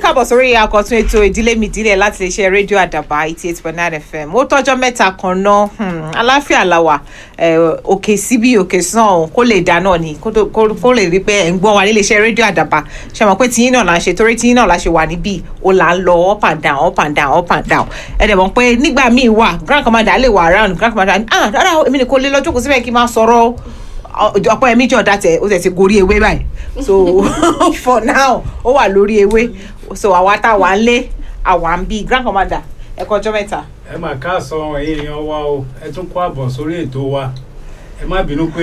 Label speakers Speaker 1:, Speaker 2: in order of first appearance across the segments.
Speaker 1: káàbọ̀ sórí àkọ́tún ètò ìdílé mi ìdílé láti lè ṣe rédíò àdàbà eighty eight point nine fm ó tọ́jọ́ mẹ́ta kan náà hmm, aláfíà làwà eh, òkè síbi òkè sàn ọ̀hún kó lè dá náà ni kó tó- kó kó lè rí pé ẹ̀ ń gbọ́ wa nílé iṣẹ́ rédíò àdàbà ṣe mọ̀ pé tiyín náà la ṣe torí tiyín náà la ṣe wà níbí ó là ń lọ up and down up and down up and down ẹ dẹ̀ mọ̀ pé nígbà míì wà grand commander lè wà around grand commander ah rárá o, èmi ni kò lè lọ jókòó síbẹ̀ kí n máa sọ̀rọ̀ ọ̀pọ̀ ẹ̀mí jọ̀ dá tẹ̀ ó tẹ̀ ti gorí ewé báyìí so for now ó wà lórí ewé so àwa tá a wà ń lé àwa ń bí grand commander ẹ kọjọ́ mẹ́ta.
Speaker 2: ẹ mà káàsán ẹ̀yin èèyàn wa o ẹ tún kó àbọ̀ sórí ètò wa ẹ má bínú pé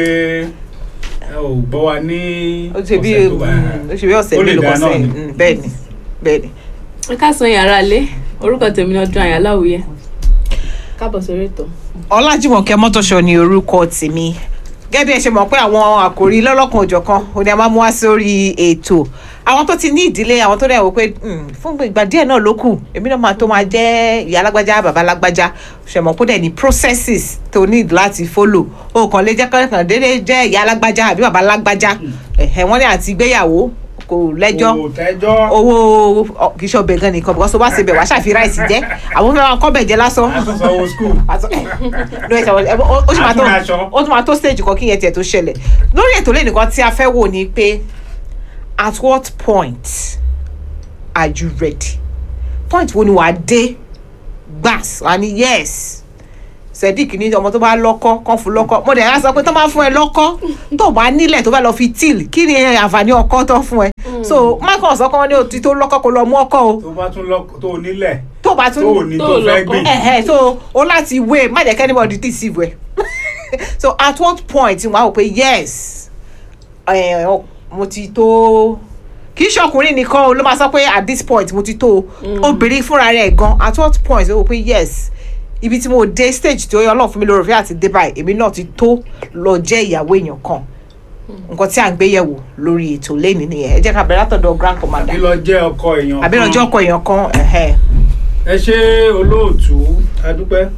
Speaker 2: ẹ ò gbọ́ wa ní
Speaker 1: ó ṣe bí
Speaker 2: ọ̀sẹ̀ tó bá
Speaker 1: ó ṣe bí ọ̀sẹ̀
Speaker 2: ó lè
Speaker 1: mélòó
Speaker 2: dá
Speaker 1: kan
Speaker 2: náà
Speaker 1: sẹ́yìn
Speaker 2: ni.
Speaker 1: Mm, bẹ́ẹ̀ ni bẹ́ẹ̀ ni.
Speaker 3: ẹ káàsán yàrá ilé orúkọ tèmi ni ọdún àyà láwùyẹ káàbọ̀ sórí ètò.
Speaker 1: ọlájúmọ̀kẹ́ mọ́tòṣọ́ ni orúkọ tèmi gẹ́gẹ́ bí ẹ ṣe mọ̀ pé àwọn àkòrí lọ́lọ́kan òjọ̀kan ò ní a máa mú wá sórí ètò àwọn tó ti ní ìdílé àwọn tó dẹ̀ wò pé "Hmm, fún ìgbà díẹ̀ náà ló kù èmi náà máa tó máa jẹ́ ìyá alágbájá bàbá alágbájá ṣẹ̀mọ̀ kó dẹ̀ ní processes tó need láti follow o kàn lè jẹ́ kọ́kàn déédéé jẹ́ ìyá alágbájá àbí bàbá alágbájá ẹ̀hẹ̀ wọ́n ní àti ìgbéyàwó kò lẹ́jọ́
Speaker 2: kò tẹ́jọ́
Speaker 1: owó ọ, kì í ṣe ọbẹ̀ gan nìkan because tó bá ṣe bẹ̀ wá ṣàfi ráìsì jẹ́ àwọn fẹ́ máa kọ́ bẹ̀ jẹ́ lásán
Speaker 2: àtúnṣe school
Speaker 1: Àtọ- no, ẹ ṣàwọn- ẹ, ó ó sì máa tó
Speaker 2: Àtúnraṣọ.
Speaker 1: ó tún máa tó stage kan kí yẹn tiẹ̀ tó ṣẹlẹ̀ lórí ètò lẹ́nu kan tí a fẹ́ wò ni pé at what point are you ready point wo ni wàá dé gbàs wà ní yes sadiq ní ọmọ tó bá lọ́kọ́ kán fún lọ́kọ́ mo dẹ̀ á sọ pé tó máa fún ẹ lọ́kọ́ tó bá nílẹ̀ tó bá lọ fi tíìl kí ni àǹfààní ọkọ́ tó fún ẹ so michael sọ pé wọ́n ní òtí tó lọ́kọ́ kó lọ mú ọkọ́ o
Speaker 2: tó bá tún lọ tó nílẹ̀
Speaker 1: tó bá tún
Speaker 2: tó ò ní
Speaker 3: tó
Speaker 2: tó fẹ́
Speaker 3: lọ́kọ́.
Speaker 2: gbìn
Speaker 1: ẹ̀hẹ̀ so o láti wé má jẹ́ kẹ́nìbọ̀dì deceive ẹ̀ so at what point wọ́n á wò pé yes eh, ọ- mo ti tó kì í ṣọkùnrin nìkan o ló máa sọ pé at this point mo ti tó o obìnrin fúnra rẹ̀ gan at what point ó wò pé yes ibi tí mo dé stage tí ó yọ ọlọ́run fún mi lórí òfin àti dé báyìí èmi náà ti tó lọ jẹ́ ìyàwó èèyàn kan nǹkan tí à ń gbé yẹ̀wò lórí ètò lẹ́nìí nìyẹn ẹ jẹ́ ká bẹ̀rẹ̀ látọ̀dọ̀ grand commander
Speaker 2: àbí lọ jẹ́ ọkọ èèyàn
Speaker 1: àbí lọ́jọ́ ọkọ èèyàn kan ẹ̀hẹ̀.
Speaker 2: ẹ ṣe olóòtú adúpẹ́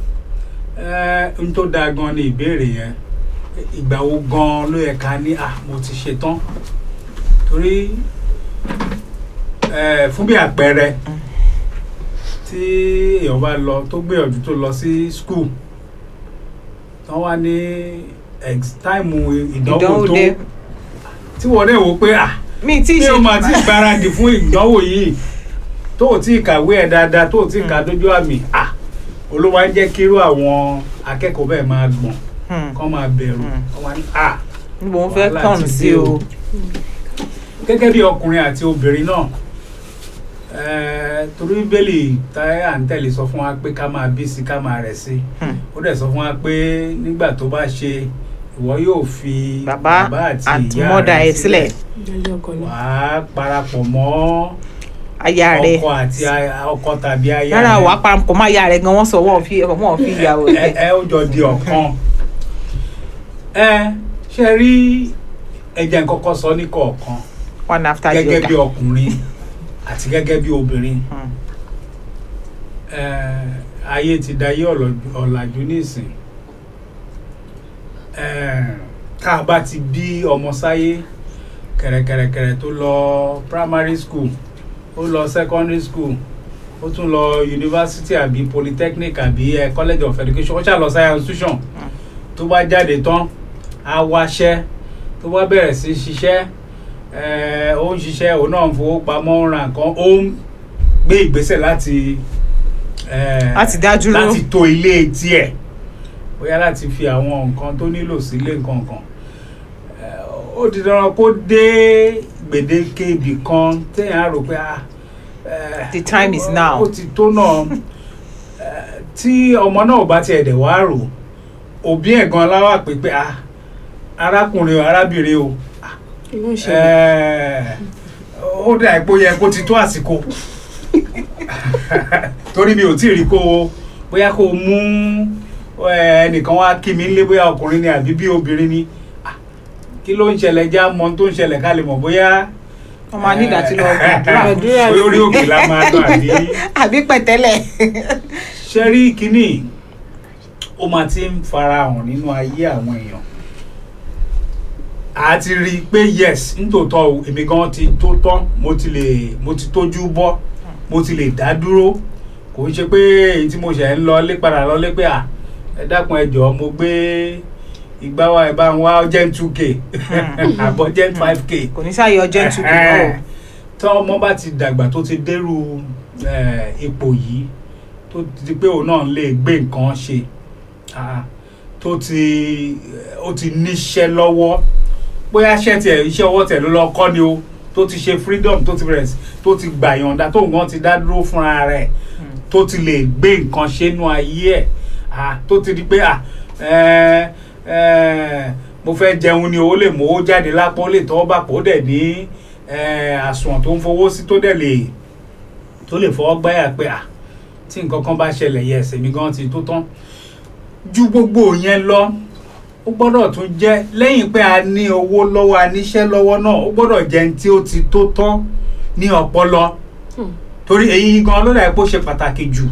Speaker 2: ẹ n tó dáa gan ni ìbéèrè yẹn ìgbà wo gan ló yẹ ká ní à mo ti ṣe tán torí ẹ fún bí àpẹẹrẹ tí èèyàn bá lọ tó gbìyànjú tó lọ sí school tán wá ní ex- táìmù ìdánwò
Speaker 1: ìdánwò
Speaker 2: tó
Speaker 1: dé
Speaker 2: tí wọ́n dẹ̀ wò pé à
Speaker 1: mi tí ì
Speaker 2: tí
Speaker 1: ṣe
Speaker 2: o máa ti gbáradì fún ìdánwò yìí tó o ti kàwé ẹ̀ dáadáa tó o ti kà dójú àmì à olówó ń jẹ́ kírú àwọn akẹ́kọ̀ọ́ bẹ́ẹ̀ máa gbọ̀n
Speaker 1: Hmm.
Speaker 2: kán máa bẹ̀rù
Speaker 1: Hmm.
Speaker 2: kán máa ní à
Speaker 1: mo fẹ́
Speaker 2: Wàhálà
Speaker 1: kàn
Speaker 2: ti
Speaker 1: sí
Speaker 2: dé
Speaker 1: o.
Speaker 2: o. gẹ́gẹ́ bí ọkùnrin àti obìnrin náà ẹ̀ẹ́, torí bíbélì táyà ń tẹ̀lé sọ fún wa pé ká máa bí sí ká máa rẹ̀ sí
Speaker 1: Hmm.
Speaker 2: ó dẹ̀ sọ fún wa pé nígbà tó bá ṣe ìwọ yóò fi
Speaker 1: bàbá àti mọ́dà ẹ̀ sílẹ̀
Speaker 3: ìdájọ́ ọkọ ni.
Speaker 2: wàá parapọ̀ mọ́
Speaker 1: aya rẹ̀
Speaker 2: ọkọ àti aya- ọkọ tàbí aya
Speaker 1: rárá
Speaker 2: rẹ̀.
Speaker 1: wàá parapọ̀ mọ́ aya rẹ̀ gan wọ́n sọ wọ́n fi wọ́n fi ìyàwó
Speaker 2: ẹ
Speaker 1: rẹ̀.
Speaker 2: ẹ ó jọ di ọ̀kan ẹ ṣe rí ẹ̀jẹ̀ kọ́kọ́ sọ ní kọ̀ọ̀kan
Speaker 1: one after the
Speaker 2: gẹ́gẹ́ bí
Speaker 1: other.
Speaker 2: ọkùnrin àti gẹ́gẹ́ bí obìnrin
Speaker 1: Hmm.
Speaker 2: ẹ ayé ti dayé ọ̀lọ̀- ọ̀làjú nísìn ẹ tá a bá ti bí ọmọ sáyé kẹ̀rẹ̀kẹ̀rẹ̀kẹ̀rẹ̀ tó lọ primary school ó lọ secondary school ó tún lọ university àbí polytechnic àbí ẹ college of education ó ṣáà lọ science institution tó bá jáde tán á wáṣẹ́ tó bá bẹ̀rẹ̀ sí ṣiṣẹ́ ẹ ó ń ṣiṣẹ́ òun náà ń fowó pamọ́ ń ra nǹkan ó ń gbé ìgbésẹ̀ láti ẹ,
Speaker 1: Láti dá dúró.
Speaker 2: láti to ilé tiẹ̀ bóyá láti fi àwọn nǹkan tó nílò sílé nǹkan kan ẹ, ó di dandan kó dé gbèdéke ibì kan téèyàn á rò pé ah ẹ,
Speaker 1: The time is now.
Speaker 2: ó ti tó náà ẹ, tí ọmọ náà ò bá tiẹ̀ dẹ̀ wá rò òbí ẹ̀ gan láwà pé pé ah arákùnrin o arábìnrin o
Speaker 3: inú ìṣẹ̀lẹ̀
Speaker 2: ẹ, ó dà ipò yẹ kó ti tó àsìkò torí mi ò tí ì rí kó o bóyá kó o mú ẹ, ẹnìkan wá kí mi nílé bóyá ọkùnrin ni àbí bí obìnrin ni Ah, kí ló ń ṣẹlẹ̀ já mọ ohun tó ń ṣẹlẹ̀ ká lè mọ̀ bóyá
Speaker 1: wọ́n máa ní ìdàtí lọ gbàdúrà
Speaker 3: Gbàdúrà
Speaker 2: bóyá orí òkè la máa lọ àbí
Speaker 1: àbí pẹ̀tẹ́lẹ̀.
Speaker 2: ṣe rí kínní ó máa ti ń farahàn nínú ayé àwọn èèyàn a ti rí i pé yes nítòótọ́ o èmi gan ti tó tán mo ti lè mo ti tójú bọ́ mo ti lè dá dúró kò ń ṣe pé èyí tí mo ṣẹ̀ ń lọ lé padà lọ lé pé à ẹ dákun ẹ jọ̀ọ́ mo gbé ìgbà wa ẹ bá ń wá gen two k àbọ̀ gen five k
Speaker 1: kò ní sáyé ọjọ́ ìtukù náà
Speaker 2: tọ́ ọmọ bá ti dàgbà tó ti dérú eh, ipò yìí tó ti di pé òun náà lè gbé nǹkan ṣe ah, tó ti ó ti níṣẹ́ lọ́wọ́ bóyá iṣẹ́ tiẹ̀ iṣẹ́ ọwọ́ tẹ̀ ló lọ kọ́ ni o tó ti ṣe freedom tó ti bẹ̀rẹ̀ sí tó ti gbà yọ̀ǹda tó nǹkan ti dá dúró fúnra rẹ̀ tó ti lè gbé nǹkan ṣe nú ayé ẹ̀ ah, tó ti di pé ah, eh, eh, mo fẹ́ jẹun ni o ó lè mú owó jáde lápò ó lè tọ́wọ́ bá pò ó dẹ̀ ní eh, àsùnwọ̀n tó ń fowó sí tó dẹ̀ lè tó lè fọwọ́ gbáyà pé à tí nǹkan kan bá ṣẹlẹ̀ yẹ ẹsẹ̀ mi gan ti tó tán ju gbogbo yẹn lọ ó gbọ́dọ̀ tún jẹ́ lẹ́yìn pé a ní owó lọ́wọ́ a níṣẹ́ lọ́wọ́ náà ó gbọ́dọ̀ jẹ́ ní tí ó ti tó tán ní ọpọlọ
Speaker 3: Hmm.
Speaker 2: torí èyí gan ló dà pé ó ṣe pàtàkì jù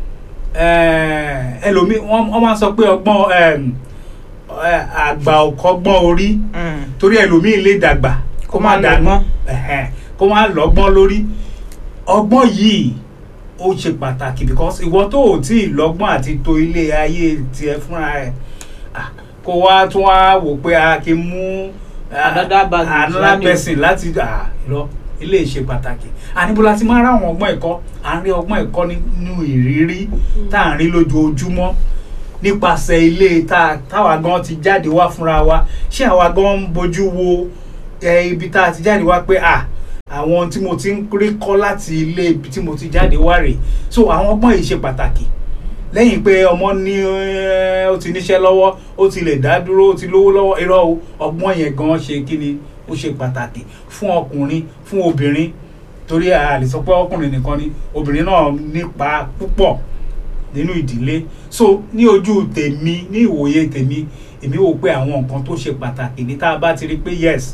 Speaker 2: Eh, ẹlòmíì wọ́n wọ́n máa ń sọ pé ọgbọ́n em, eh, àgbà ò kọ́gbọ́n orí
Speaker 1: Mm.
Speaker 2: torí ẹlòmíì lè dàgbà
Speaker 1: Kó má lọ́gbọ́n.
Speaker 2: ẹ̀hẹ́n, kó má lọ́gbọ́n lórí ọgbọ́n yìí ó ṣe pàtàkì because ìwọ tó ò tí ì lọ́gbọ́n àti to ilé ayé tiẹ̀ fúnra rẹ̀ ah, kó wá tún wá wò pé a kì í mú ah,
Speaker 1: Another baggage
Speaker 2: another
Speaker 1: wá ní.
Speaker 2: person láti ah, irọ́ ilé ṣe pàtàkì àníbọ̀lá ti máa ń ráwọn ọgbọ́n ẹ̀kọ́ à ń rí ọgbọ́n ẹ̀kọ́ nínú ìrírí tá à ń rí lójoojúmọ́ nípasẹ̀ ilé tá táwa gan ti jáde wá fúnra wa ṣé àwa gan ń bójú wo ẹ, ibi tá a ti jáde wá pé à àwọn tí mo ti ń rí kọ́ láti ilé ibi tí mo ti jáde wá rèé so àwọn ọgbọ́n yìí ṣe pàtàkì lẹ́yìn pé ọmọ ní ẹ, ó ti níṣẹ́ lọ́wọ́ ó ti lè dá dúró ó ti lówó lọ́wọ́ irọ́ o ọgbọ́n yẹn gan ṣe kí ni ó ṣe pàtàkì fún ọkùnrin fún obìnrin torí a lè sọ pé ọkùnrin nìkan ni obìnrin náà nípa púpọ̀ nínú ìdílé so ní ojú tèmi ní ìwòye tèmi èmi wò pé àwọn nǹkan tó ṣe pàtàkì ní tá a bá ti rí pé yes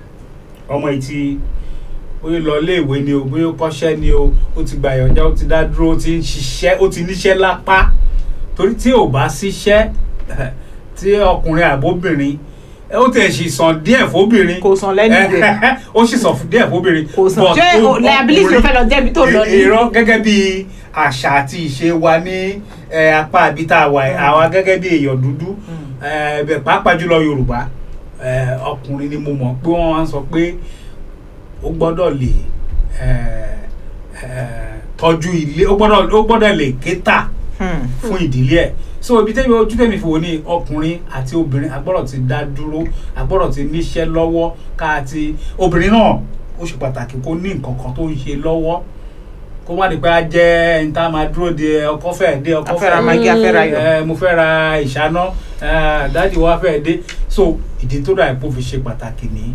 Speaker 2: ọmọ yìí ti ó yẹ lọ iléèwé ni o bóyá ó kọ́ṣẹ́ ni o ó ti gbà yọ̀ǹda ó ti dá dúró ó ti ń ṣiṣẹ́ ó ti níṣẹ́ lápá torí tí ò bá síṣẹ́ tí ọkùnrin àbóbìnrin ẹ, ó tẹ̀ sì sàn díẹ̀ fóbìnrin
Speaker 1: kò sàn lẹ́nu ìwé
Speaker 2: ó sì sàn díẹ̀ fóbìnrin
Speaker 1: kò sàn
Speaker 2: but
Speaker 1: ṣé
Speaker 2: ó-
Speaker 1: liability ló fẹ́ lọ jẹ́bi tó lọ ní.
Speaker 2: irọ́ gẹ́gẹ́ bí àṣà àti ìṣe wa ní eh, apá àbí tá a wà yìí, àwa gẹ́gẹ́ bí èèyàn dúdú eh, bẹ̀ pàápàá jùlọ yorùbá eh, ọkùnrin ni mo mọ̀ pé wọ́n máa ń sọ pé ó gbọ́dọ̀ lè eh, eh, tọ́jú ilé ó gbọ́dọ̀ ó gbọ́dọ̀ lè kéta
Speaker 1: Hmm.
Speaker 2: fún ìdílé ẹ̀ so ibi tẹ́mi ojú tẹ́mi fi wò ní ọkùnrin àti obìnrin agbọ́dọ̀ ti dá dúró agbọ́dọ̀ ti níṣẹ́ lọ́wọ́ ká ti obìnrin náà ó ṣe pàtàkì kó ní nǹkan kan tó ń ṣe lọ́wọ́ kó má di pé a jẹ́ ẹni tá a máa dúró de ọkọ fẹ́ dé ọkọ
Speaker 1: afẹ́ra
Speaker 2: fẹ́
Speaker 1: magi afẹ́ra yọ.
Speaker 2: ẹ mo fẹ́ ra ìṣáná ẹ, dáàdi wa fẹ́ dé so ìdí tó dà pé ó fi ṣe pàtàkì ní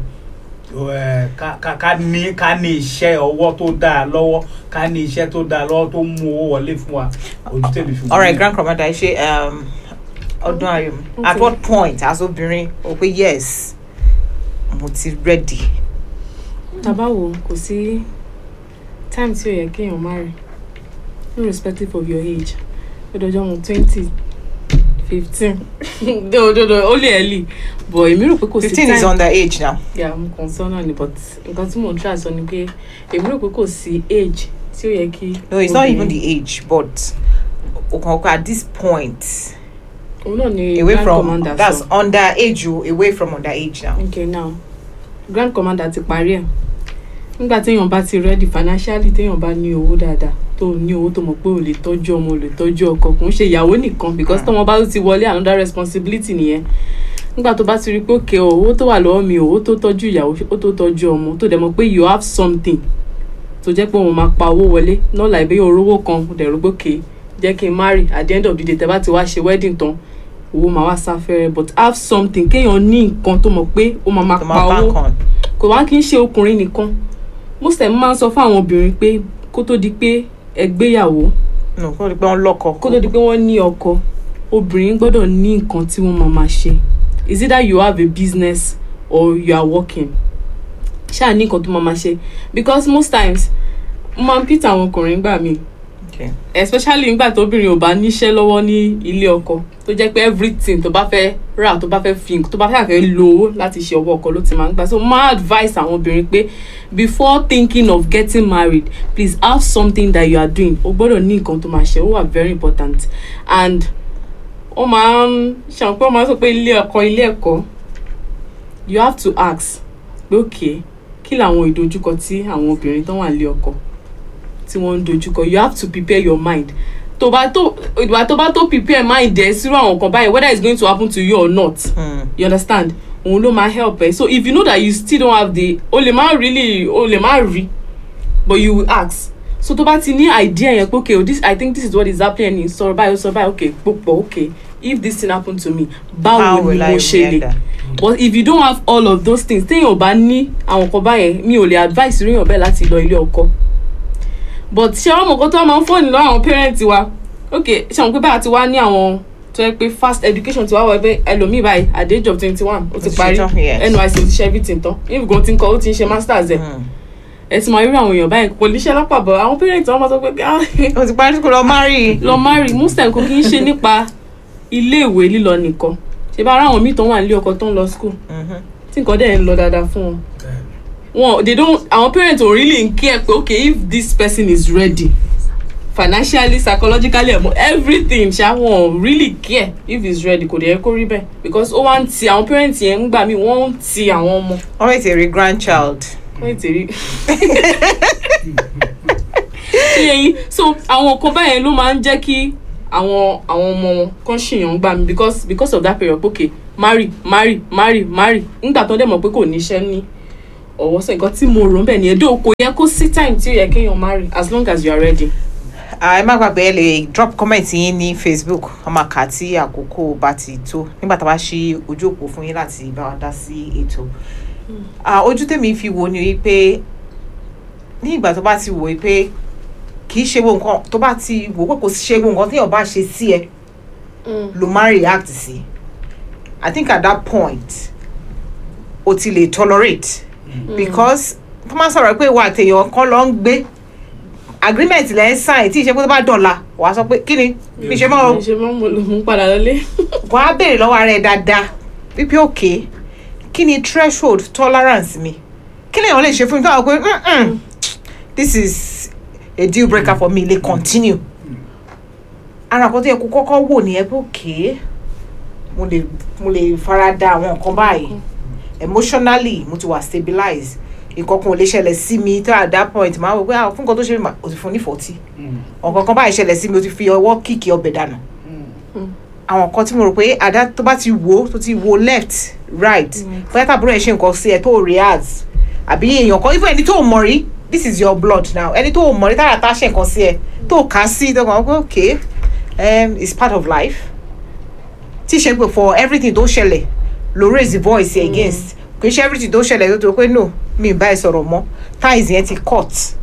Speaker 2: ẹ, ká ká- ká ní ká ní iṣẹ́ ọwọ́ tó dáa lọ́wọ́ ká ní iṣẹ́ tó dáa lọ́wọ́ tó ń mú owó wọlé fún wa ojú tèmi fi wò
Speaker 1: alright
Speaker 2: nìyẹn.
Speaker 1: grand commander ẹ ṣe um, ọdún ayọ̀ mi at
Speaker 3: Okay.
Speaker 1: what point as obìnrin o pe yes mo ti ready.
Speaker 3: tàbá wo kò sí time tí ó yẹ kéèyàn marry irrespective of your age ó dọjọ́ mo twenty fifteen dòdòdò ó lè early but èmi rò pé kò sí
Speaker 1: fifteen
Speaker 3: time
Speaker 1: is under age now.
Speaker 3: yeah mo kàn sọ náà ni but nǹkan tí mò ń try sọ ni pé èmi rò pé kò sí age tí ó yẹ kí
Speaker 1: no it's not even
Speaker 3: obìnrin-
Speaker 1: the age but okanko at this point
Speaker 3: òun náà ni
Speaker 1: away
Speaker 3: grand
Speaker 1: from
Speaker 3: commander
Speaker 1: that's
Speaker 3: sọ
Speaker 1: under age o away from under age now.
Speaker 3: okay now grand commander ti parí ẹ̀ nígbà téèyàn bá ti ready financially téèyàn bá ní owó dáadáa tó ní owó tó mọ̀ pé ò lè tọ́jú ọmọ ò lè tọ́jú ọkọ kò ń ṣe ìyàwó nìkan because tọ́mọ bá ti wọlé another responsibility nìyẹn nígbà tó bá ti rí pé òkè o owó tó wà lọ́wọ́ mi owó tó tọ́jú ìyàwó ó tó tọ́jú ọmọ tó dẹ̀ mọ̀ pé you have something tó jẹ́ pé òun máa pa owó wọlé náà láì bẹ́ẹ̀ orówó kan dẹ̀ rò pé òkè jẹ́ kí n marry at the end of the day tẹ́ bá ti wá ṣe wedding tán owó máa wá sáfẹ́rẹ́ but have something kéèyàn ní nǹkan tó mọ̀ pé ó máa máa
Speaker 1: to
Speaker 3: pa
Speaker 1: my
Speaker 3: owó
Speaker 1: bank on.
Speaker 3: kò wá kí n ṣe ọkùnrin nìkan most time máa ń sọ fún àwọn obìnrin pé kó tó di pé ẹ gbéyàwó
Speaker 1: no kó o di pé wọ́n lọ́kọ.
Speaker 3: kó tó di pé wọ́n ní ọkọ obìnrin gbọ́dọ̀ ní nǹkan tí wọ́n máa máa ṣe is either you have a business or you are working ṣáà ní nǹkan tó máa máa ṣe because most times mo máa ń pìtà àwọn ọkùnrin gbà mí
Speaker 1: okay
Speaker 3: especially nígbà tóbìnrin ò bá níṣẹ́ lọ́wọ́ ní ilé ọkọ tó jẹ́ pé everything tó bá fẹ́ rà tó bá fẹ́ fi tó bá fẹ́ fẹ́ lo owó láti ṣe ọwọ́ ọkọ ló ti máa ń gbà so máa advice àwọn obìnrin pé before thinking of getting married please have something that you are doing o gbọ́dọ̀ ní nǹkan tó máa ṣe ó wà very important and ó máa ń ṣàwọn pé ó máa ń sọ pé ilé ọkọ ilé ẹ̀kọ́ you have to ask pé okay kí làwọn ìdojúkọ tí àwọn obìnrin tó wà nílé ọkọ tí wọ́n ń dojúkọ you have to prepare your mind tó bá tó ìgbà tó bá tó prepare mind ẹ sírò àwọn nǹkan báyìí whether it's going to happen to you or not
Speaker 1: Hmm.
Speaker 3: you understand òun ló máa help ẹ so if you know that you still don't have the o lè má really o lè má rí but you will ask so tó bá ti ní idea yẹn pé okay oh, this i think this is what is happening sọ̀rọ̀ báyìí sọ̀rọ̀ báyìí okay pòpọ̀ okay if this thing happen to me
Speaker 1: How
Speaker 3: báwo ni
Speaker 1: will I
Speaker 3: mo ṣe lè
Speaker 1: react?
Speaker 3: but if you don't have all of those things téèyàn ò bá ní àwọn nǹkan báyẹn mi ò lè advice ríyàn bẹ́ẹ̀ láti lọ ilé ọkọ but ṣé àwọn ọmọkàn tó máa ń fọ́ọ̀nì lọ́wọ́ àwọn parents wa ok ṣé àwọn pé báyà ti wá ní àwọn tó yẹ pé fast education ti wá wọ ẹgbẹ́ ẹlòmíì báyìí at the age of twenty one ó ti
Speaker 1: Ó ti
Speaker 3: parí
Speaker 1: ṣetán, yes.
Speaker 3: NYSC ó ti ṣe everything tán if gan ti ń kọ ó ti ń ṣe masters ẹ̀
Speaker 1: Hmm.
Speaker 3: ẹ ti máa rí àwọn èèyàn báyìí kò níṣẹ́ lápapọ̀ àwọn parents wọn máa sọ pé ah,
Speaker 1: o ti parí school lọ marry.
Speaker 3: lọ marry most time kò kí ń ṣe nípa iléèwé lílọ nìkan ṣe bá ara àwọn míì tó wà nílé ọkọ tó ń lọ school
Speaker 1: Mhm.
Speaker 3: tí nǹkan dẹ̀ ń lọ dáadáa fún wọn wọn they don't àwọn parents ò really care pé okay if this person is ready financially psychologically emo everything ṣá wọn ò really care if he's ready kò dẹ̀ yẹ kó rí bẹ́ẹ̀ because ó wá ń ti àwọn parents yẹn ń gbà mí wọ́n ń ti àwọn ọmọ
Speaker 1: wọ́n rẹ̀ ti rí grandchild.
Speaker 3: wọ́n ti rí ṣé yẹn so àwọn nǹkan báyẹn ló máa ń jẹ́ kí àwọn àwọn ọmọ wọn kàn ṣèyàn gbà mí because because of that period pé okay marry marry marry marry nígbà tó dẹ̀ mọ̀ pé kò níṣẹ́ ní ọwọ́ sọ nǹkan tí mo rò ń bẹ̀ nìyẹn dóò kò yẹ kó sí time tí ó yẹ kéèyàn marry as long as you are ready.
Speaker 1: Ah, ẹ má gbàgbé ẹ lè drop comment yín ní facebook ọmọ àká tí àkókò bá ti tó nígbà tá a bá ṣí ojú òpó fún yín láti bá wa dá sí ètò Ah, ojú tèmi fi wò ni wípé ní ìgbà tó bá ti wò wípé kì í ṣe wo nǹkan tó bá ti wò pé kò sí ṣe wo nǹkan téèyàn bá ṣe sí ẹ ló máa ń react sí i think at that point o ti lè tolerate because tó máa ń sọ̀rọ̀ pé ìwà àtẹ̀yàn kan lọ ń gbé agreement lẹ́ ń sign tí ìṣe pé tó bá dọ̀la wàá sọ pé kí ni bí ṣe mọ́ o
Speaker 3: ṣe máa ń mo lò mú padà lọlé.
Speaker 1: wàá béèrè lọ́wọ́ ara ẹ̀ dáadáa wípé òkè kí ni threshold tolerance mi kí lèèyàn lè ṣe fún mi tó àwọn pé "Mm-mm, this is a deal breaker for me lè continue ara kan tó yẹ kó kọ́kọ́ wò nìyẹn pé òkè mo lè mo lè fara da àwọn nǹkan báyìí emotionally mo ti wà stabilize nǹkan kan ò lè ṣẹlẹ̀ sí mi tó at that point máa wò pé ah fún nǹkan tó ṣe mí mà- o ti fún ní forty ọ̀kan kan báyìí ṣẹlẹ̀ sí mi o ti fi ọwọ́ kíkì ọbẹ̀ dànù àwọn nǹkan tí mo rò pé àdá tó bá ti wo tó ti wo left right bóyá tàbúrò ẹ̀ ṣe nǹkan sí ẹ tó react àbí èèyàn kan even ẹni tó mọ̀ rí this is your blood now ẹni tó mọ̀ rí tára tá ṣe nǹkan sí ẹ tó kà á sí tó kàn wọ́n pé okay um, it's part of life tí ṣe pé for everything tó ṣẹlẹ̀ lo raise the voice against kì í ṣe everything tó ṣẹlẹ̀ tó tó pé no mi ì bá ẹ sọ̀rọ̀ mọ́ ties yẹn ti cut